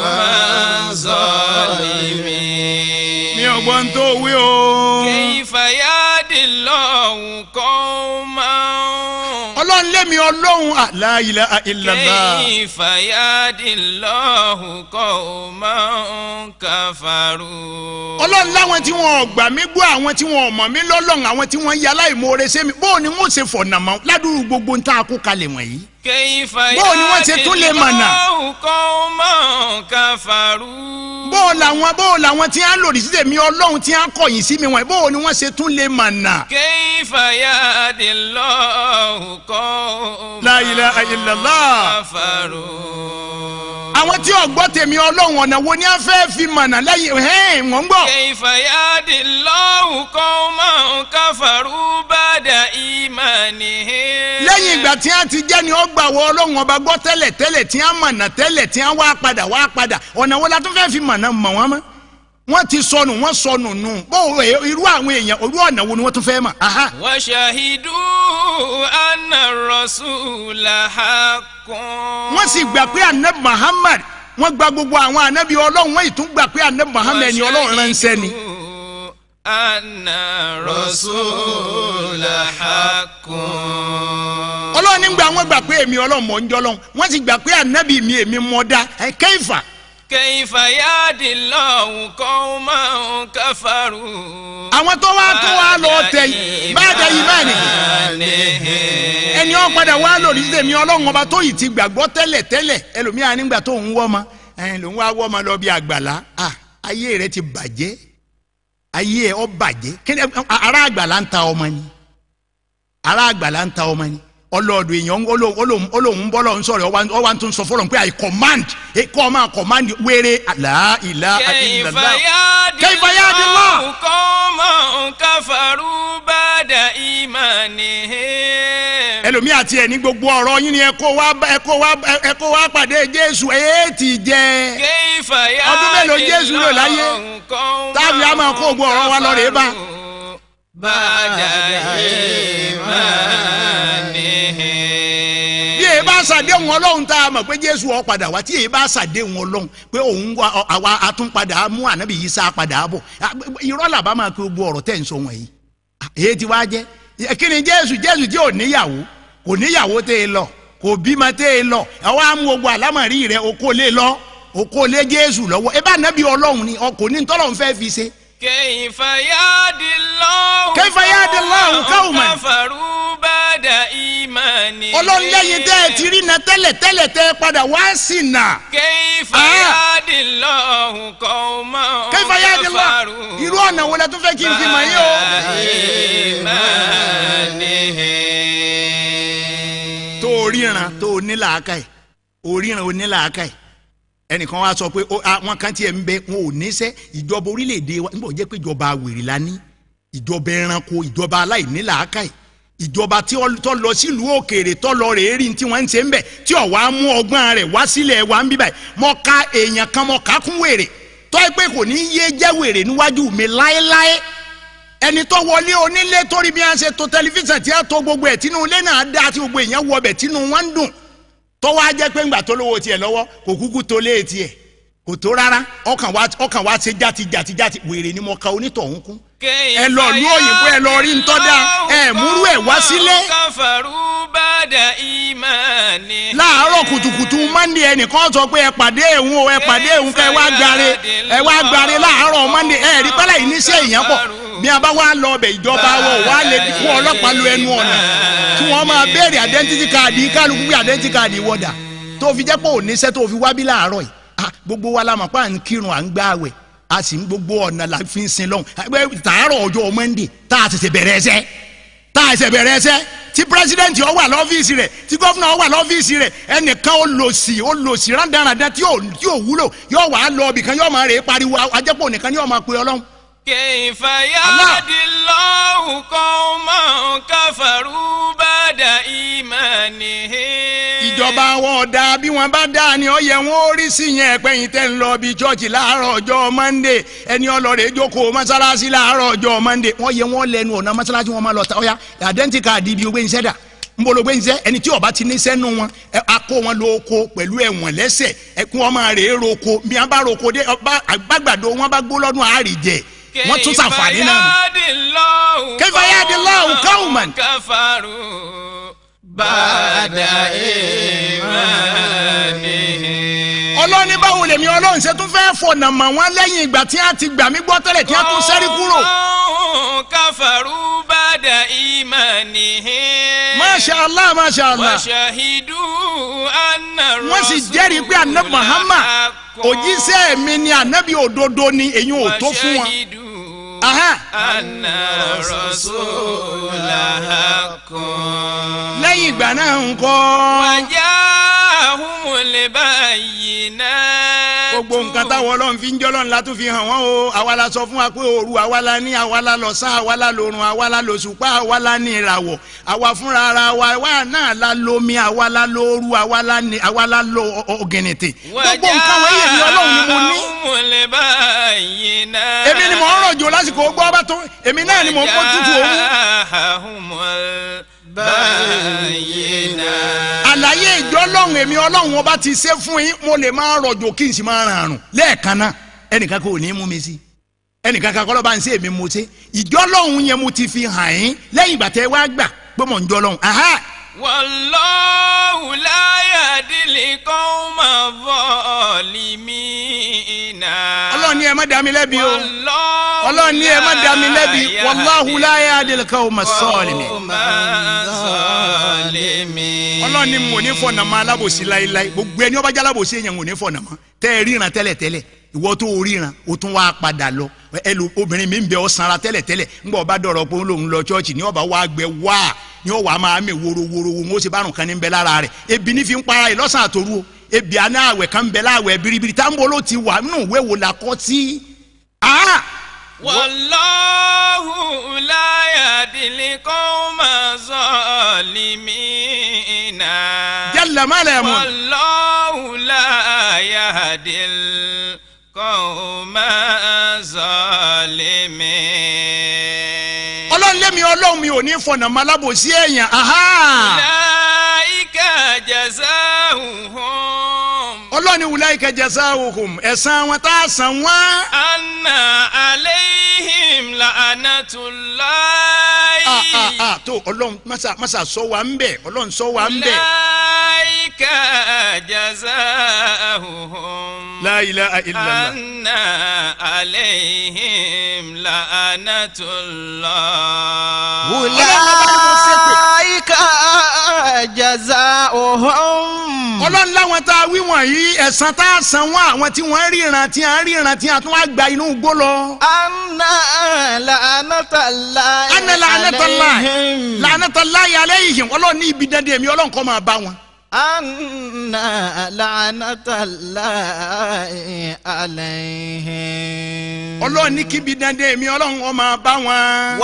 الظالمين mi ò gbọ́n tó wí o. كيف يهدي الله قوما ọlọ́run lémi ọlọ́run ah, la ilaha illallah. كيف يهدي الله قوما كفروا ọlọ́run láwọn tí wọn ò gbà mí gbọ́ àwọn tí wọn ò mọ̀ mí lọ́lọ́run àwọn tí wọ́n ya aláìmoore sí mi bóò ni wọ́n ṣe fọ̀nà mọ́ ládùúgbò gbogbo ń tá a kó kalẹ̀ wọ̀nyí. كيف bóò ni wọ́n ṣe يهدي tún lè mọ̀nà. الله قوما كفروا bóò làwọn bóò làwọn tí wọ́n lòdì sí tèmi ọlọ́run tí wọ́n kọ̀yìn sí mi wọ̀nyí bóò ni wọ́n ṣe tún lè mọ̀nà. كيف يهدي الله قوما La ilaha illallah. كفروا àwọn tí ò gbọ́ tèmi ọlọ́run ọ̀nà wo ni wọ́n fẹ́ fi mọ̀nà lẹ́yìn ẹ̀hẹ́n wọ́n ń gbọ́. كيف يهدي الله قوما كفروا بعد إيمانهم lẹ́yìn ìgbà tí wọ́n ti jẹ́ ni ó gbà wọ ọlọ́run ọba gbọ́ tẹ́lẹ̀ tẹ́lẹ̀ tí wọ́n mọ̀nà tẹ́lẹ̀ tí wọ́n wá padà wá padà ọ̀nà wo la tún fẹ́ fi mọ̀nà mọ̀ wọ́n mọ́ wọ́n ti sọnù wọ́n sọnù nù bó o- irú àwọn èèyàn irú ọ̀nà wo ni wọ́n tún fẹ́ mọ̀. aha. وشهدوا أن الرسول حق wọ́n sì gbà pé anabi muhammad wọ́n gba gbogbo àwọn anabi ọlọ́run wọ́n ì tún gbà pé anabi muhammad ni ọlọ́run ránṣẹ́ ni. أن الرسول حق ọlọ́run nígbà wọ́n gbà pé èmi ọlọ́run mọ̀ ń jọ́ lọ́run wọ́n sì gbà pé anabi mi èmi mọ̀ dá ẹ̀ kẹ́yìfà. كيف يهدي الله قوما كفروا àwọn tó wá tó wá lọ tẹ báyìí yìí báyìí ẹni ọ padà wá lòdì sí tèmi ọlọ́run ọba tó yìí ti gbàgbọ́ tẹ́lẹ̀ tẹ́lẹ̀ ẹlòmíà nígbà tó ń wọ́ ọmọ ẹ̀yìn ló ń wá wọ́ ọmọ lọ bí àgbàlá ah, ayé rẹ ti bàjẹ́ ayé ẹ ọ bàjẹ́ kí ni ará àgbàlá ń ta ọmọ ni ará àgbàlá ń ta ọmọ ni ọlọ́ọ̀dù èèyàn olóhùn bọ́lọ̀ ń sọ̀rọ̀ ọwọ́ tó ń sọ fọlọ́n pé i command kọ́ ọ máa command wéré la ilaha كيف illallah يهدي كيف يهدي الله الله قوما كفروا بعد إيمانهم ẹlòmíì àti ẹ ní gbogbo ọ̀rọ̀ yín ni ẹ kó wá ẹ kó wá ẹ kó wá pàdé jésù ẹ ti jẹ كيف ọdún mélòó يهدي jésù lò láyé الله قوما táàbí a máa kó gbogbo ọ̀rọ̀ wa lọ rèé bá. بعد إيمانهم bí èyí bá ṣàdéhùn ọlọ́run tá a mọ̀ pé jésù ó padà wá tí èyí bá ṣàdéhùn ọlọ́run pé òun wá ọ- àwa atúnpadà mú ànábì yìí sá padà bọ̀ Ah, irọ́ làbá máa kí gbogbo ọ̀rọ̀ tẹ̀ ń sọ wọ̀nyí Ah, èyí ti wá jẹ́ kí ni jésù jésù tí ò níyàwó kò níyàwó tẹ́ ẹ lọ kò bímọ tẹ́ ẹ lọ àwọn amú gbogbo àlámọ̀rí rẹ okó lé lọ okó lé jésù lọ́wọ́ ẹ bá nàbí ọlọ́run ni ọkùnrin tọ́lọ́run fẹ́ fi ṣe. كيف يهدي الله كيف يهدي الله قوما كفروا بعد إيمانهم ọlọ́run lẹ́yìn tẹ́ ẹ ti rí na tẹ́lẹ̀ tẹ́lẹ̀ tẹ́ ẹ padà wá sí nà. كيف آه. يهدي الله قوما كيف يهدي الله كفروا irú ọ̀nà wo la tún fẹ́ kí n fi mọ̀ yín o. إيمانهم tó o ríran tó o ní làákà ẹ̀ o ríran o ní làákà ẹ̀ ẹnìkan wá sọ pé ó- àwọn kan tiẹ̀ ń bẹ wọn ò níṣẹ́ ìjọba orílẹ̀-èdè wa nígbà tó jẹ́ pé ìjọba wèrè la ní ìjọba ẹranko ìjọba aláìní làákà ẹ̀ ìjọba tí ó tó lọ sílùú òkèèrè tó lọ rèé rí tí wọ́n ń ṣe ń bẹ̀ tí ò wá mú ọgbọ́n rẹ̀ wá sílẹ̀ wa ń bí báyìí mọ ká èèyàn kan mọ ká kún wèrè tó ẹ pé kò ní yé jẹ́ wèrè níwájú mi láéláé ẹni tó wọlé onílé torí bí wọ́n ṣe to tẹlifíṣàn tí wọ́n to gbogbo ẹ̀ tínú ilé náà dá tí gbogbo èèyàn wọ ọbẹ̀ tínú wọn ń dùn tó wá jẹ́ pé ńgbà tó lówó tiẹ̀ lọ́wọ́ kò kúkú tó lé tiẹ̀ kò tó rárá ọkàn wá ọkàn wá ṣe játi játi játi wèrè ni mo ka onítọ̀hún kún ẹ lọ lú òyìnbó ẹ lọ rí ntọ́dá ẹ múrú ẹ wá sílé كفروا بعد إيمانهم láàárọ̀ kùtùkùtù mọ́ndé ẹnìkan sọ pé ẹ pàdé ẹ̀hún o ẹ pàdé ẹ̀hún ká ẹ wá gbáre ẹ wá gbáre láàárọ̀ mọ́ndé ẹ rí pálá yìí níṣẹ́ èèyàn pọ̀ bí a bá wá lọ ọbẹ̀ ìjọba wọ̀ wá lè kó ọlọ́pàá lu ẹnu ọ̀nà tí wọ́n máa béèrè identity card kálukú bí identity card wọ̀dà tó fi jẹ́ pé ò níṣẹ́ tó fi wá bí láàárọ̀ yìí Ah, gbogbo wa la mọ̀ pé à ń kírun à ń gbààwẹ̀ a sì ń gbogbo ọ̀nà la fi ń sin lọ́hùn Ẹgbẹ́ tàárọ̀ ọjọ́ mọ́ndé tá a ṣẹ̀ṣẹ̀ bẹ̀rẹ̀ ẹsẹ̀ tá a ṣẹ̀ bẹ̀rẹ̀ ẹsẹ̀ tí pírẹsidẹ́ǹtì ọ wà lọ́fíìsì rẹ̀ tí gọ́fúnà ọ wà lọ́fíìsì rẹ̀ ẹnìkan ó lò sí ó lò sí rádaràdà tí ò tí ò wúlò yóò wà á lọ ibìkan yóò máa rè é pariwo ajẹ́pọ̀ nìkan yóò máa pe ọlọ́run. كيف يهدي الله قوما كفروا بعد إيمانهم ìjọba wọn ọ̀dà bí wọ́n bá dá ni ó yẹ wọn ó rí sí yẹn pẹ́yìn tẹ́ ń lọ bí chọ́ọ̀chì láàárọ̀ ọjọ́ mọ́ndé ẹni ọlọ́rẹ̀ jókòó mọ́sálásí láàárọ̀ ọjọ́ mọ́ndé wọ́n yẹ wọ́n lẹ́nu ọ̀nà mọ́sálásí wọn máa lọ ta ọ̀ya àdẹ́ntì káàdì ibi ògbé iṣẹ́ dà ń bolo gbé iṣẹ́ ẹni tí ọba ti ní sẹ́nu wọn ẹ akó wọn lọ oko pẹ̀lú ẹ̀wọ̀n lẹ́sẹ̀ ẹ kí wọ́n máa rè é roko bí wọ́n bá roko dé ọba àgbàgbàdo wọn bá gbó lọ́dún àárì jẹ wọ́n tún sàǹfààní náà nù. كيف يهدي الله قوما كفروا بعد إيمانهم ọlọ́ni báwo lèmi ọlọ́run ṣe tún fẹ́ fọ̀nà mọ̀ wọ́n lẹ́yìn ìgbà tí wọ́n ti gbà mí gbọ́ tẹ́lẹ̀ tí wọ́n tún sẹ́rí kúrò. قوم كفروا بعد إيمانهم masha allah masha allah وشهدوا أن wọ́n sì jẹ́rìí pé anabi muhammad òjíṣẹ́ mi ni anabi òdodo ni èyí ò tó fún wọn. وشهدوا Aha. أن الرسول حق lẹ́yìn ìgbà náà ń kọ́ وجاءهم البينات gbogbo nǹkan táwọn ọlọ́run fi ń jọ́ lọ́run la tún fi hàn wọ́n o àwa la sọ fún wa pé òru àwa la ní àwa la lọ́sàn àwa la lòrùn àwa la lòṣùpá àwa la ní ìràwọ̀ àwa fúnra ara wa àwa náà la lomi àwa la lóoru àwa la ní àwa la lo ọ- ọ- ọ̀gìnìtì gbogbo nǹkan wọ̀nyí èmi ọlọ́run ni mo ní وجاءهم البينات èmi ni mò ń rọ̀jò lásìkò gbọ́ ọba tó èmi náà ni mò ń kó tutù òru. وجاءهم البينات àlàyé ìjọ ọlọ́run èmi ọlọ́run ọba ti ṣe fún yín mo lè máa rọ̀jò kí n sì máa ràn àrùn lẹ́ẹ̀kan náà ẹnìkan kò ní í mú mi sí ẹnìkan kan kọ́lọ́ bá ń ṣe èmi mo ṣe ìjọ ọlọ́run yẹn mo ti fi hàn yín lẹ́yìn ìgbà tẹ́ wá gbà pé mò ń jọ ọlọ́run aha والله لا يهدي القوم الظالمين ọlọ́run ní ẹ má dá mi lẹ́bi o والله ọlọ́run ní ẹ má dá mi lẹ́bi لا wàláhu láyé adìlẹ̀kọ́ ọmọ sọ́ọ̀lì mi القوم الظالمين ọlọ́run ní mo ní fọ̀nà mọ́ alábòsí láéláé gbogbo ẹni ọba jẹ́ alábòsí èèyàn kò ní fọ̀nà mọ́ tẹ́ ẹ ríran tẹ́lẹ̀tẹ́lẹ̀ ìwọ tó o ríran o tún wá padà lọ ẹlò obìnrin mi ń bẹ ọ sanra tẹ́lẹ̀tẹ́lẹ̀ ńgbà ọba dọ̀rọ̀ pé òun lọ chọ́ọ̀chì ní ọba wa gbẹ wá ní ọwọ́ máa mẹ worowóró wọn ó sì bá rùn kan ní bẹ lára rẹ̀ ebi ní fi ń para rẹ̀ lọ́sàn àtòru o ebi àná àwẹ̀ kan ń bẹ láwẹ̀ biribiri táwọn ló ti wà nínú ìwé wo la kọ́ sí. Ah! والله لا يهدي القوم الظالمين jalla ma la yamun. والله لا يهدي القوم الظالمين ọlọ́run lémi ọlọ́run mi ò ní fọ̀nà mọ́ alábòsí èèyàn. Aha! أولئك جزاؤهم ọlọ́ni wùláyìí kẹjẹ sáwùkùm ẹ̀sán wọn tá a san wọ́n. أن عليهم لعنة الله ah ah ah tó ọlọ́run masa masa sọ wa ń bẹ̀ ọlọ́run sọ wa ń bẹ̀. أولئك جزاؤهم la ilaha illallah. أن عليهم لعنة الله أولئك جزاؤهم ọlọ́run láwọn tá a wí wọ̀nyí ẹ̀san tá a san wọ́n àwọn tí wọ́n ríran tí a ríran tí a tún wá gba inú igbó lọ. أن لعنة الله ana la'anatalahi عليهم la'anatalahi alayhim ọlọ́run ní ibi dandan èmi ọlọ́run kọ́ máa bá wọn. أن لعنة الله عليهم ọlọ́run ní kíbi dandan èmi ọlọ́run kọ́ máa bá wọn.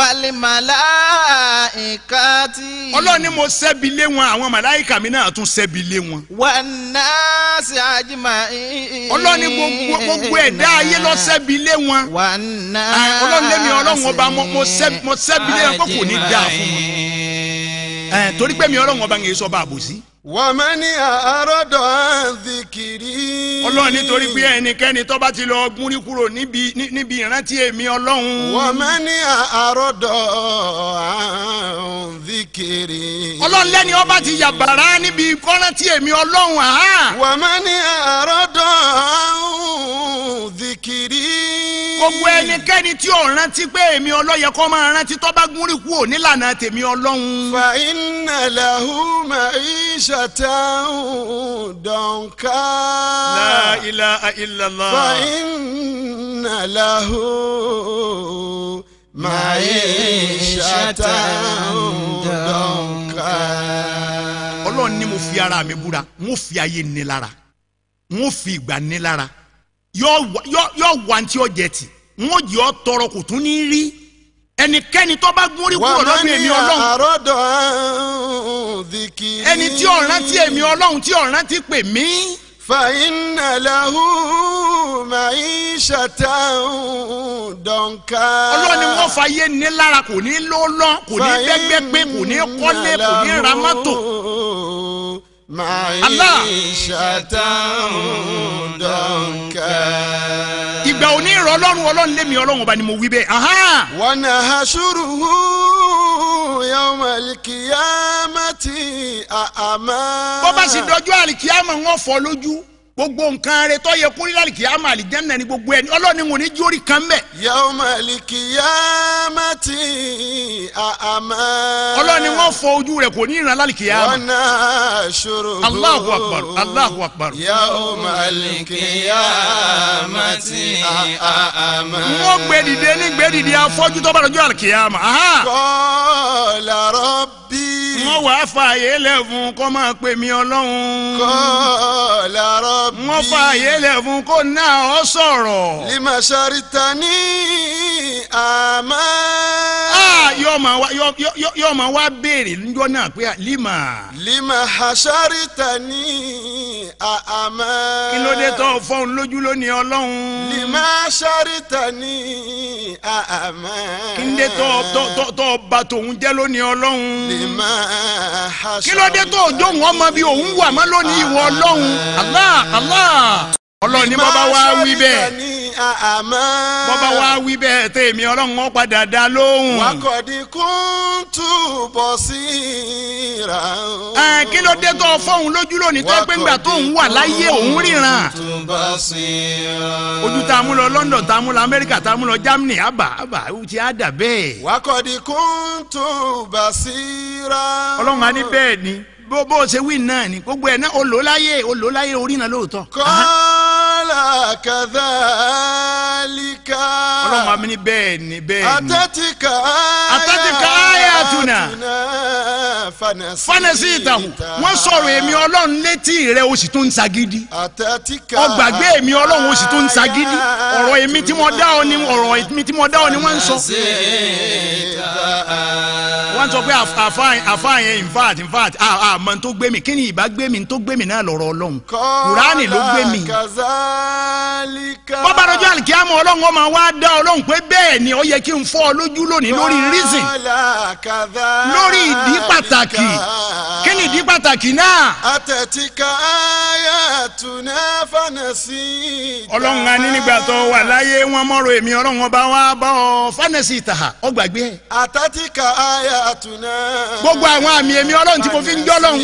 والملائكة ọlọ́run ní mo ṣẹ́bi lé wọn àwọn màláìkà mi náà tún ṣẹ́bi lé wọn. والناس أجمعين ọlọ́run ní gbogbo gbogbo ẹ̀dá ayé lọ ṣẹ́bi lé wọn. والناس Ah, ọlọ́run lémi ọlọ́run ọba mo- mo ṣẹ́- mo ṣẹ́bi lé wọn kó kò ní dáa fún wọn. Ẹ̀, torí pé mi ọlọ́run ọba ń yẹ sọ́ba àbòsí. wàmẹ́ni àárọ̀dọ̀ àǹdìkìrì. ọlọ́run nítorí pé ẹnikẹ́ni tó bá ti lọ gúnrí kúrò níbi ní- níbi ìrántí èmi ọlọ́run. wàmẹ́ni àárọ̀dọ̀ àǹdìkìrì. ọlọ́run lẹ́ni ọba ti yàbàrá níbi kọ́rántí èmi ọlọ́run àhá. wàmẹ́ni àárọ̀dọ̀ àǹdìkìrì. gbogbo ẹnikẹ́ni tí ò rántí pé èmi ọlọ́yẹ kọ́ máa rántí tó bá gúnrí kúrò nílànà tèmi ọlọ́run. fa iná làhùmà ìṣàtà dọ̀nká. la ilaha illallah. fa iná làhùmà ìṣàtà dọ̀nká. ọlọ́run ní mo fi ara mi búra mo fi ayé ní lára mo fi ìgbà ní lára yóò wá- yóò yóò wá ní tí ó jẹ tì mo jẹ́ ọ tọrọ kò tún ní rí ẹnikẹ́ni tó bá gúnrí kúrò lọ́dún èmi ọlọ́run àròdọ̀ àǹdìkìrì. ẹni tí ò rántí èmi ọlọ́run tí ò rántí pè mí. فإن له معيشة ضنكا ọlọ́run ni wọ́n fa yé ní lára kò ní ló lọ́ kò ní gbẹ́gbẹ́gbẹ́ kò ní kọ́lé kò ní ra mọ́tò. معيشة ضنكا ìgbà òní ìrọ̀ ọlọ́run ọlọ́run lémi ọlọ́run ọba ni mo wí bẹ́ẹ̀. ahán. ونحشره يوم القيامة أعمى bó bá sì dọjọ́ àlìkíyàmọ̀ wọn fọ́ lójú gbogbo nǹkan rẹ tó yẹ kó rí àlìkíyàmọ̀ àlìjẹ́nà ni gbogbo ẹni ọlọ́run ni wọn ní jórí kan bẹ́ẹ̀. يوم القيامة أعمى ọlọ́run ni wọ́n fọ ojú rẹ̀ kò ní ìran àlìkíyàmọ̀. ونحشره Allahu akbar Allahu akbar. يوم القيامة أعمى wọ́n gbé dìde ní gbé dìde afọ́jú tó bá dọjọ́ àlìkíyàmọ̀. ahán. قال ربي wọ́n wàá fààyè lẹ̀ fún kó máa pè mí ọlọ́run. قال ربي wọ́n fààyè lẹ̀ fún kó náà ọ sọ̀rọ̀. لما شرتني أعمى Ah, yóò máa wá yóò- yóò- yóò máa wá béèrè níjọ́ náà pé lima. لما حشرتني أعمى kí ló dé tó fọ́n lójú lónìí ọlọ́run. لما شرتني أعمى kí ló dé tó tó tó tó ba tòun jẹ́ lónìí ọlọ́run. لما kí ló dé tó jó wọn mọ bí òun wà mọ́ lónìí ìwọ ọlọ́run. Allah Allah. ọlọ́run ní bọ́bá wá wí bẹ́ẹ̀. شرتني أعمى bọ́bá wá wí bẹ́ẹ̀ tèmi ọlọ́run wọn padà dá lóhùn. وقد كنت بصيرا Ẹ, kí ló dé tó fọ́n lójú lónìí tó pé ńgbà tó ń wà láyé òun ríran. بصيرا ojú tá a mú lọ London tá a mú lọ Amẹ́ríkà tá a mú lọ Germany àbá àbá ó ti á dà bẹ́ẹ̀. وقد كنت بصيرا ọlọ́run á ní bẹ́ẹ̀ ni bó bó ṣe wí náà ni gbogbo ẹ̀ náà ó lò ó láyé ó lò ó láyé orí náà lóòótọ́. قال كذلك ọlọ́run á ní bẹ́ẹ̀ ni bẹ́ẹ̀ ni. أتتك أتتك آياتنا فنسيتها fanasi ìtàhùn wọ́n sọ̀rọ̀ èmi ọlọ́run létí rẹ̀ o sì tún ń sagídí. أتتك ọgbàgbé èmi ọlọ́run o sì tún ń sagídí. ọ̀rọ̀ èmi tí mo dá ọ ni ọ̀rọ̀ èmi tí mo dá ọ ni wọ́n ń sọ. wọ́n sọ pé àfáà yẹn in fact in fact àmọ́ tó gbé mi kí ni ìbá gbé mi tó gbé mi náà lọ́rọ̀ ọlọ́run. kùránì ló gbé mi. كذلك bọ́bá rọjò àlìkíyàmọ̀ ọlọ́run ọmọ wa dá ọlọ́run pé bẹ́ẹ̀ ni ó yẹ kí n fọ́ ọ lójú lónìí lórí reason قال كذلك lórí ìdí pàtàkì kí ni ìdí pàtàkì náà. أتتك ayatuna fanasi. ọlọ́run a ní nígbà tó wà láyé wọn mọ́rọ̀ èmi ọlọ́run ọba wa bá ọ fánẹ́sì ìtàhà ọ gbàgbé ẹ̀. àtàtìkà ayatuna. gbogbo àwọn àmì èmi ọlọ́run tí mo fi ń jọ́ lọ́hùn.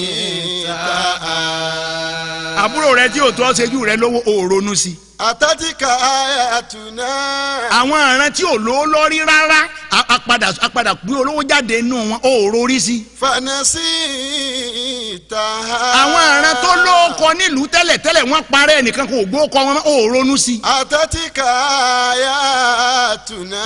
àbúrò rẹ tí ò tó ṣẹ́jú rẹ lówó ò ronú sí. àtàtìkà ayatuna. àwọn àrùn tí ò lówó lọ́rí rárá a- a padà a padà gbé olówó jáde nínú wọn ò rorí sí. fanasi ìtàhà. àwọn àrùn tó lóko nílùú tẹ́lẹ̀ tẹ́lẹ̀ wọ́n parẹ́ ẹnìkan kò gbó kọ wọn ò ronú sí. àtàtìkà ayatuna.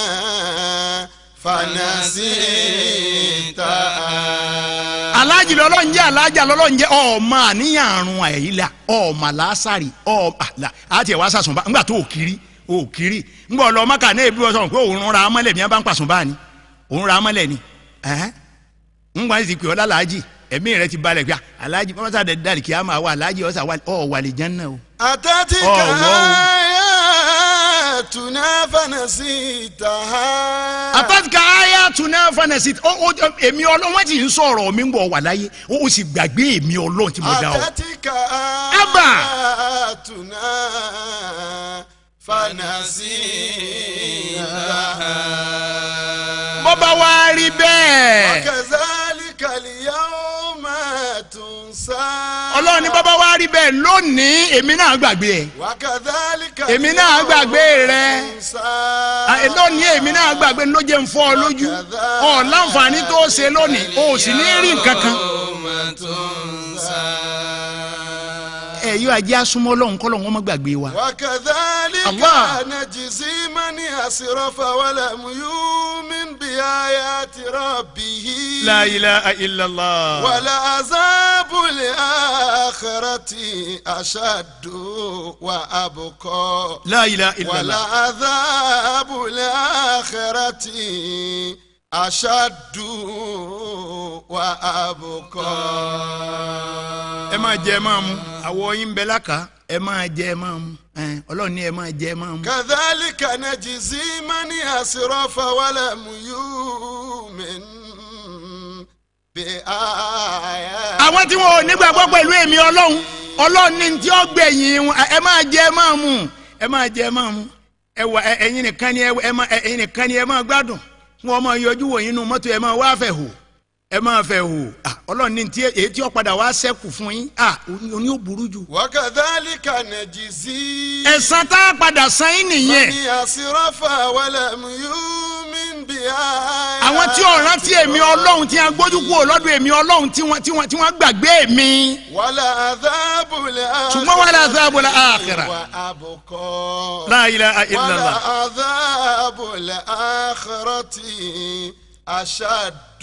fanasi ìtàhà. alájì lọ́lọ́run jẹ́ alájà lọ́lọ́run jẹ́ ọmọ àníyàn àrùn àyílà ọmọ làásàrì ọmọ àlà àti ẹ̀wá sàṣùnbà ńgbà tó òkiri òkiri ńgbà ọlọ́ mọ́kà náà ebi wọ́n sọ̀rọ̀ pé òun ra amọ́lẹ̀ mi bá ń pàṣùnbà ni òun ra amọ́lẹ̀ ni ẹ̀hẹ́n ńgbà tí pè ọ́ lálàájì ẹ̀mí rẹ ti balẹ̀ pé alájì mọ́tà dàrí kí á máa wà alájì ọ̀sà ọ̀ wà lè jẹ́ náà o. àtàtìkà Oh, wow. ayatuna fanasi ìtàhà. àtàtìkà ayé àtúná fanẹsì èmi ọlọ́run wọ́n ti ń sọ̀rọ̀ mi ń bọ̀ wà láyé ó ó sì gbàgbé èmi ọlọ́run tí mo dá ọ. àtàtìkà Abba. ayatuna fanasi ìtàhà. bọ́bá wa rí bẹ́ẹ̀. kazalika liyawma tunsa. ọlọ́run ní bọ́bá wa rí bẹ́ẹ̀ lónìí èmi náà gbàgbé ẹ̀. wakadhalika èmi náà gbàgbé rẹ tunsa. À, lónìí èmi náà gbàgbé ló jẹ́ ń fọ́ ọ lójú ọ láǹfààní tó ṣe lónìí o sì ní rí nǹkan kan. ẹ yóò ajé asúmọ́ lọ́hùn kọ́ lọ́hùn ọmọ gbàgbé wa. وكذلك الله. نجزي من أسرف ولم يؤمن بآيات ربه la ilaha illallah. ولعذاب الآخرة أشد وأبقى la ilaha illallah. ولعذاب الآخرة أشد وأبقى ẹ máa jẹ ẹ máa mu àwọ̀ yín bẹ láka ẹ máa jẹ ẹ máa mu ẹ, ọlọ́run ní ẹ máa jẹ ẹ máa mu. كذلك نجزي من أسرف ولم يؤمن بآيات àwọn tí wọn ò nígbàgbọ́ pẹ̀lú èmi ọlọ́run ọlọ́run ní tí ó gbẹ̀yìn wọn ẹ máa jẹ ẹ máa mu ẹ máa jẹ ẹ máa mu ẹ wà ẹ- ẹ̀yin nìkan ni ẹ ẹ máa ẹ- ẹ̀yin nìkan ni ẹ máa gbádùn wọn máa yọjú wò yín nínú mọ́tò ẹ máa wá fẹ̀ hò ẹ máa fẹ̀ hò Ah, ọlọ́run ní tí èyí tí ó padà wá sẹ́kù fún yín ah oní ò burú jù. وكذلك نجزي ẹ̀san tá a padà san yín nìyẹn من أسرف ولم يؤمن بآيات àwọn tí ò rántí èmi ọlọ́run tí a gbójú kúrò lọ́dọ̀ èmi ọlọ́run tí wọ́n tí wọ́n tí wọ́n gbàgbé mi. ولعذاب الآخرة ṣùgbọ́n wàlá àzáàbò la àkìrà. وأبقى la ilaha illallah. ولعذاب الآخرة أشد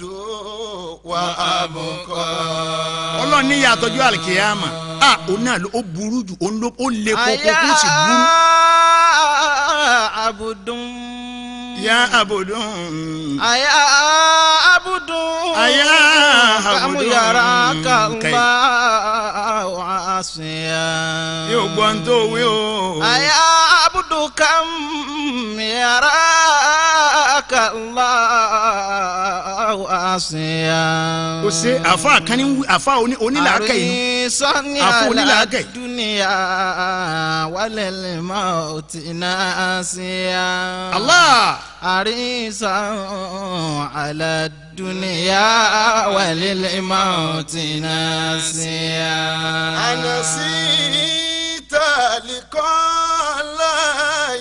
وأبقى ọlọ́run ní yàtọ̀jú àlìkèyàmà a òun náà ló ó burú jù òun ló ó le koko kó sì burú. abudun. ya abudun. aya abudun. Aya abudun. kamuyara Kai. kala wa asiya. yóò gbọ́ ń tó wí o. aya abudu kam yara kala wa asiya. o ṣe àfa àkànní wí- àfa oní- onílàákẹ́ yìí. àrísọ́ni Àfọ onílàákẹ́. aládùúníyà wálẹ̀lẹ̀ máa ti náà sí ya. Allah. àrísọ́n aládùúníyà wálẹ̀lẹ̀ máa ti náà sí ya. أنسيت لقاء الله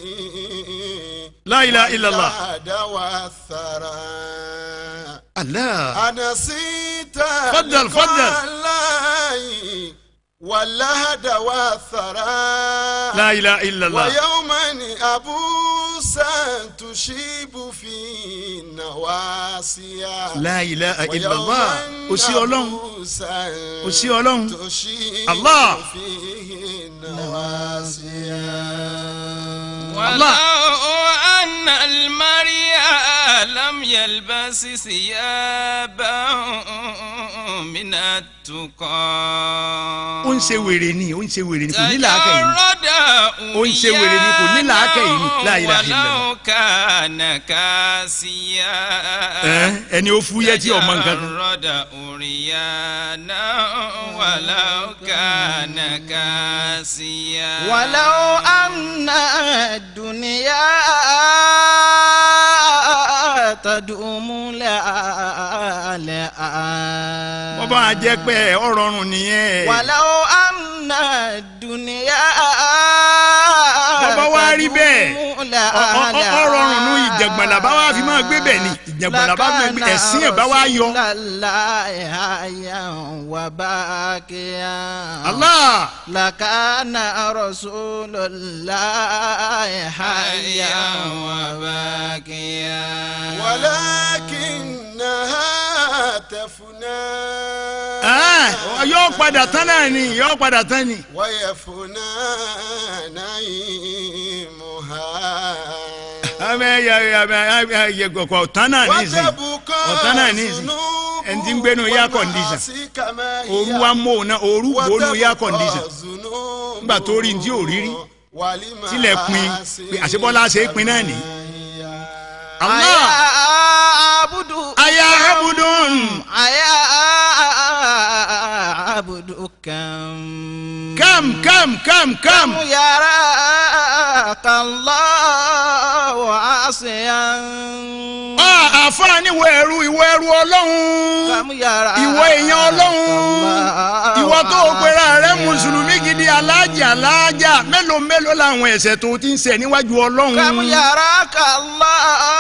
La ilaha illallah. الجهد والثرى Allah. أنسيت فضل، لقاء فضل. الله واللهد والثرى la ilaha illallah. ويوما أبوسا تشيب في نواسيا la ilaha illallah. o sí ọlọ́run. أبوسا o sí ọlọ́run. تشيب Allah. فيه نواسيا ولو أن المريا لم يلبس ثيابا من ó ń التقى ṣe wèrè ni ó ń ṣe wèrè ni kò ní làákẹ́ yìí. تجرد ó ń ṣe wèrè ni kò ní làákẹ́ yìí ni la ilaha illallah. ولو كان كاسيا Ẹ́, ẹni ó fúyẹ́ tí ọmọ nǹkan kan. تجرد أريانا ولو كان كاسيا ولو أن الدنيا تدوم لا لا wọ́n bá jẹ́ pé ọ̀rọ̀ ọ̀run nìyẹn. ولو أن الدنيا bọ́bá wá rí bẹ́ẹ̀ تدوم لا ọ- ọ- لا ọ̀rọ̀ ọ̀run nù ìjàngbọ̀n làbá wá fi máa gbé bẹ́ẹ̀ ni ìjàngbọ̀n làbá máa gbé ẹ̀sìn ẹ̀ bá wá yọ. Allah. لكان رسول الله حيا وباكيا ولكنها تفنى Ẹ́, yóò padà tán náà ni yóò padà tán ni. ويفنى نعيمها abẹ ya ya ya ya ya kọkọ ọtán náà ní ìsìn ọtán náà ní ìsìn ẹni tí ń gbénu air condition ooru wa mọ òun náà ooru gbóònù air condition nígbà tó rí ní tí ò rí rí tilẹ̀ pin pé àṣebọ́lá ṣe é pin náà ní. Allah abudu aya abudun aya abudu kam kam kam kam kam yàrá kàlọ́ àṣeyàn. Ah, àfààní ìwọ ẹrú ìwọ ẹrú ọlọ́run ìwọ èèyàn ọlọ́run ìwọ tó o pera rẹ mùsùlùmí gidi alájà alájà mélòó mélòó làwọn ẹ̀ṣẹ̀ tó ti ń ṣẹ̀ níwájú ọlọ́run. kàmú yàrá kàlọ́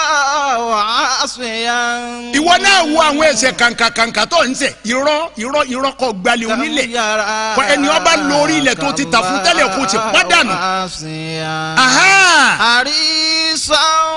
àṣeyàn. ìwọ náà wo àwọn ẹ̀ṣẹ̀ kàǹkàkàǹkà tó ń ṣẹ̀ irọ́ irọ́ irọ́ kọ gbalẹ̀ onílẹ̀ kọ ẹni ọba lórí ilẹ̀ tó ti tà fún tẹ́lẹ̀ kó ti pádànù. Aha. àrísàn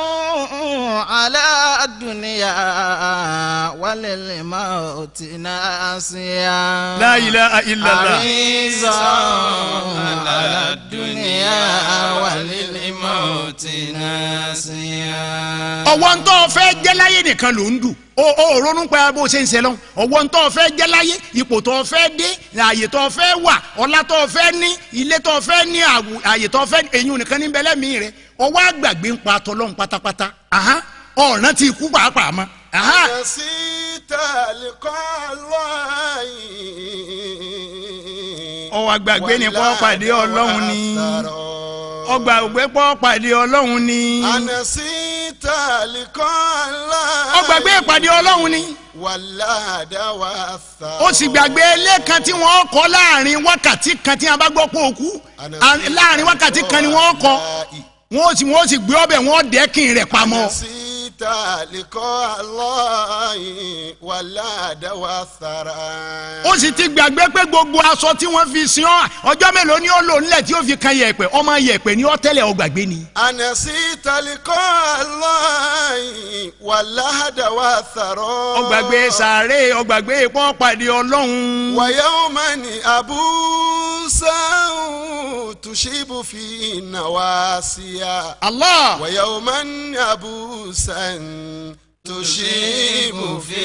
aládùnìyà wàlẹ̀ mọ́ ti náà sí ya. La ilaha illallah. àrísàn aládùnìyà wàlẹ̀ mọ́ ti náà sí ya. ọwọ́ ń tọ́ fẹ́ jẹ́ láyé nìkan ló ń dù o ò ronú pa bó ṣe ń ṣe lọ ọwọ́ ń tọ́ fẹ́ jẹ́ láyé ipò tó fẹ́ dé ààyè tó fẹ́ wà ọlá tó fẹ́ ní ilé tó fẹ́ ní àwù- ààyè tó fẹ́ èyí nìkan ní bẹ́lẹ́ mi rẹ ọwọ́ àgbàgbé ń pa tọlọ́hún pátápátá Aha. ọ̀ràn ti kú pàápàá mọ́. Aha. نسيت لقاء الله ọwọ́ àgbàgbé ni kọ́ pàdé ọlọ́run ni ọgbà ògbé pọ́ pàdé ọlọ́run ni أنسيت لقاء الله ọgbàgbé ìpàdé ọlọ́run ni ولا دواء الثرى ó sì gbàgbé ilé kan tí wọ́n kọ́ láàrin wákàtí kan tí wọ́n bá gbọ́ pé òkú láàrin wákàtí kan ni wọ́n kọ́ wọ́n sì wọ́n sì gbé ọbẹ̀ wọ́n dẹ́kin rẹ̀ pamọ́. نسيت لقاء الله ولا دواء الثرى ó sì ti gbàgbé pé gbogbo aṣọ tí wọ́n fi sin ọ́ ọjọ́ mélòó ni ó lò nílẹ̀ tí ó fi kan yẹ̀pẹ̀ ọmọ yẹ̀pẹ̀ ni ó tẹ́lẹ̀ ó gbàgbé ni. أنسيت لقاء الله ولا دواء الثرى ó gbàgbé sàárè ó gbàgbé ipò pàdé ọlọ́run. ويوما أبوسا تشيب في النواسيا الله ويوما أبوسا تشيب في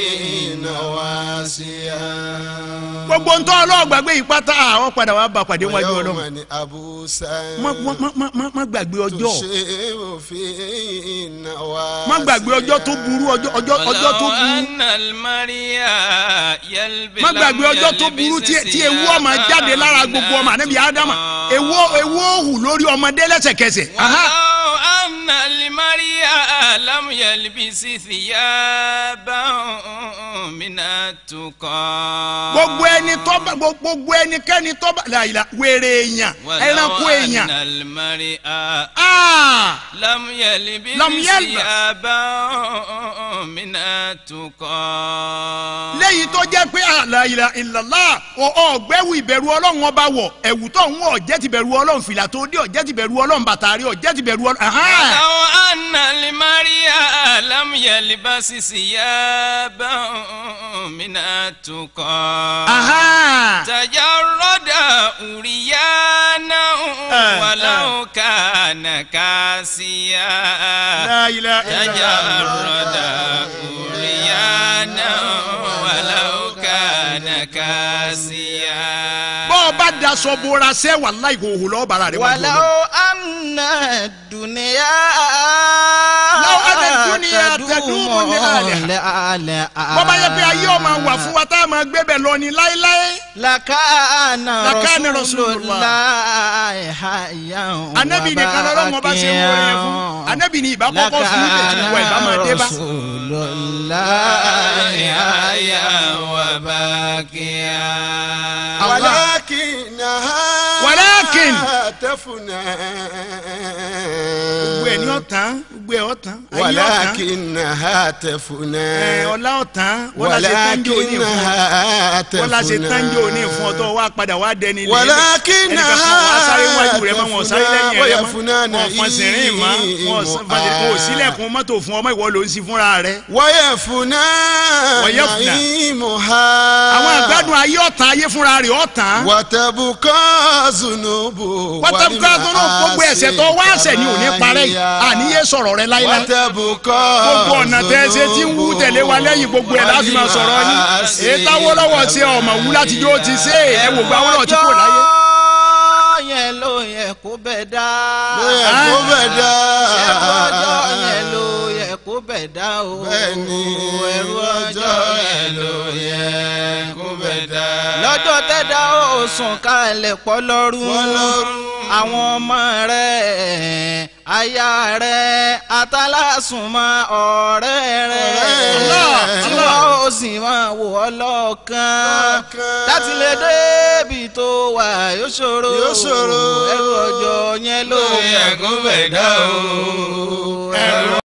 النواسيا gbogbo ntọ́ ọlọ́ọ̀gbàgbé yìí pátá àwọn padà wà bá pàdé wájú ọlọ́run. ويوما أبوسا má má má má má gbàgbé ọjọ́ تشيب في النواسيا má gbàgbé ọjọ́ tó burú ọjọ́ ọjọ́ ọjọ́ tó ولو burú أن المريا يلبس má gbàgbé ọjọ́ tó burú tí tí ewu ọmọ jáde lára gbogbo ọmọ ànábì ádámà ewu ewu òhù lórí ọmọdé lẹ́sẹ̀kẹsẹ̀. Aha. ولو أن المريا لم يلبس ثيابا من التقى gbogbo ẹni tó bá gbogbo ẹnikẹ́ni tó bá làyìlá wèrè èèyàn ẹranko ولو èèyàn. أن المريا Ah! لم يلبس لم يلبس. ثيابا من التقى léyìí tó jẹ́ pé àlàyé ìlàlá ọ̀gbẹ́wò ìbẹ̀rù ọlọ́run ọba wọ̀ ẹ̀wù tó ń wọ̀ ọ̀jẹ́ ti bẹ̀rù ọlọ́run fìlà tó dé ọ̀jẹ́ ti bẹ̀rù ọlọ́run bàtà rí ọ̀jẹ́ ti bẹ̀rù ọlọ́run. ولو أن المريا لم يلبس ثيابا من التقى تجرد أريانا ولو كان كاسيا لا إله إلا تجرد أريانا ولو كان كاسيا kásíyà. bọ́ ọ bá daṣọ bora sẹ́ wàláhì ìhòòhò lọ́ọ́ bàrà rẹ̀ wọ́n ولو أن الدنيا لو أن الدنيا تدوم لأهلها. bọ́ bá yẹ pé ayé ọmọ wà fún wa tá a máa gbé bẹ̀ lọ ní láéláé. لكان لكان رسول رسول الله. الله حيا anabi nìkan lọ́rọ́ wọn bá ṣe ń wọlé yẹn fún anabi ní ìbá kọ́kọ́ fún mi tẹ̀sí wọ ìbá máa dé bá. رسول الله حيا وباكيا. ولكنها ولكن تفنى gbogbo ẹ̀ ní ọ̀tán gbogbo ẹ̀ ọ̀tán ayé ọ̀tán ولكنها تفنى ẹ̀ ọ̀la ọ̀tán wọ́n la ṣe tánjó ní fún ọ ولكنها wọ́n la ṣe tánjó ní تفنى fún ọ tó wá padà wá dẹni ilé ولكنها ẹnìkan kan wá sáré wájú rẹ mọ́ wọn sáré lẹ́yìn rẹ ويفنى mọ́ wọn fọn sìnrìn mọ́ wọn fọn kò sílẹ̀kùn mọ́tò fún ọmọ ìwọ ló ń sí fúnra rẹ. ويفنى ويفنى. نعيمها àwọn àgbàdùn ayé ọ̀tán ayé fúnra rẹ̀ ọ̀tán. وتبقى ذنوب pátákó tó náà gbogbo ẹ̀ṣẹ̀ tó wá ẹ̀ṣẹ̀ ni ò ní parẹ́ yìí àníyé sọ̀rọ̀ rẹ láíláí. وتبقى gbogbo ọ̀nà tẹ́ ẹ ṣe tí ń wú tẹ̀lé wa lẹ́yìn gbogbo ẹ̀ láti máa sọ̀rọ̀ yín èyí táwọ́ lọ́wọ́ ṣe ọmọ wú láti jó ti ṣe ẹ wò gba wọ́n lọ tí kò láyé. ọjọ́ yẹn ló yẹ kó bẹ̀ dá. ló yẹ kó bẹ̀ dá. ẹrú ọjọ́ yẹn ló yẹ kó bẹ̀ dá o. Bẹ́ẹ̀ni, ẹrú ọjọ́ yẹn ló yẹ kó bẹ̀ dá. lọ́jọ́ tẹ́dá ó sùn kalẹ̀ pọ̀ lọ́rùn àwọn ọmọ rẹ̀ aya rẹ̀ atálásùnmọ́ ọ̀rẹ́ rẹ̀ tí wọ́n ó sì máa wò ọ́ lọ́ọ̀kan láti lè débi tó wà yóò ṣòro Yóò ṣòro. ẹrù ọjọ́ yẹn ló ló yẹ kó bẹ̀ dá o. ẹrù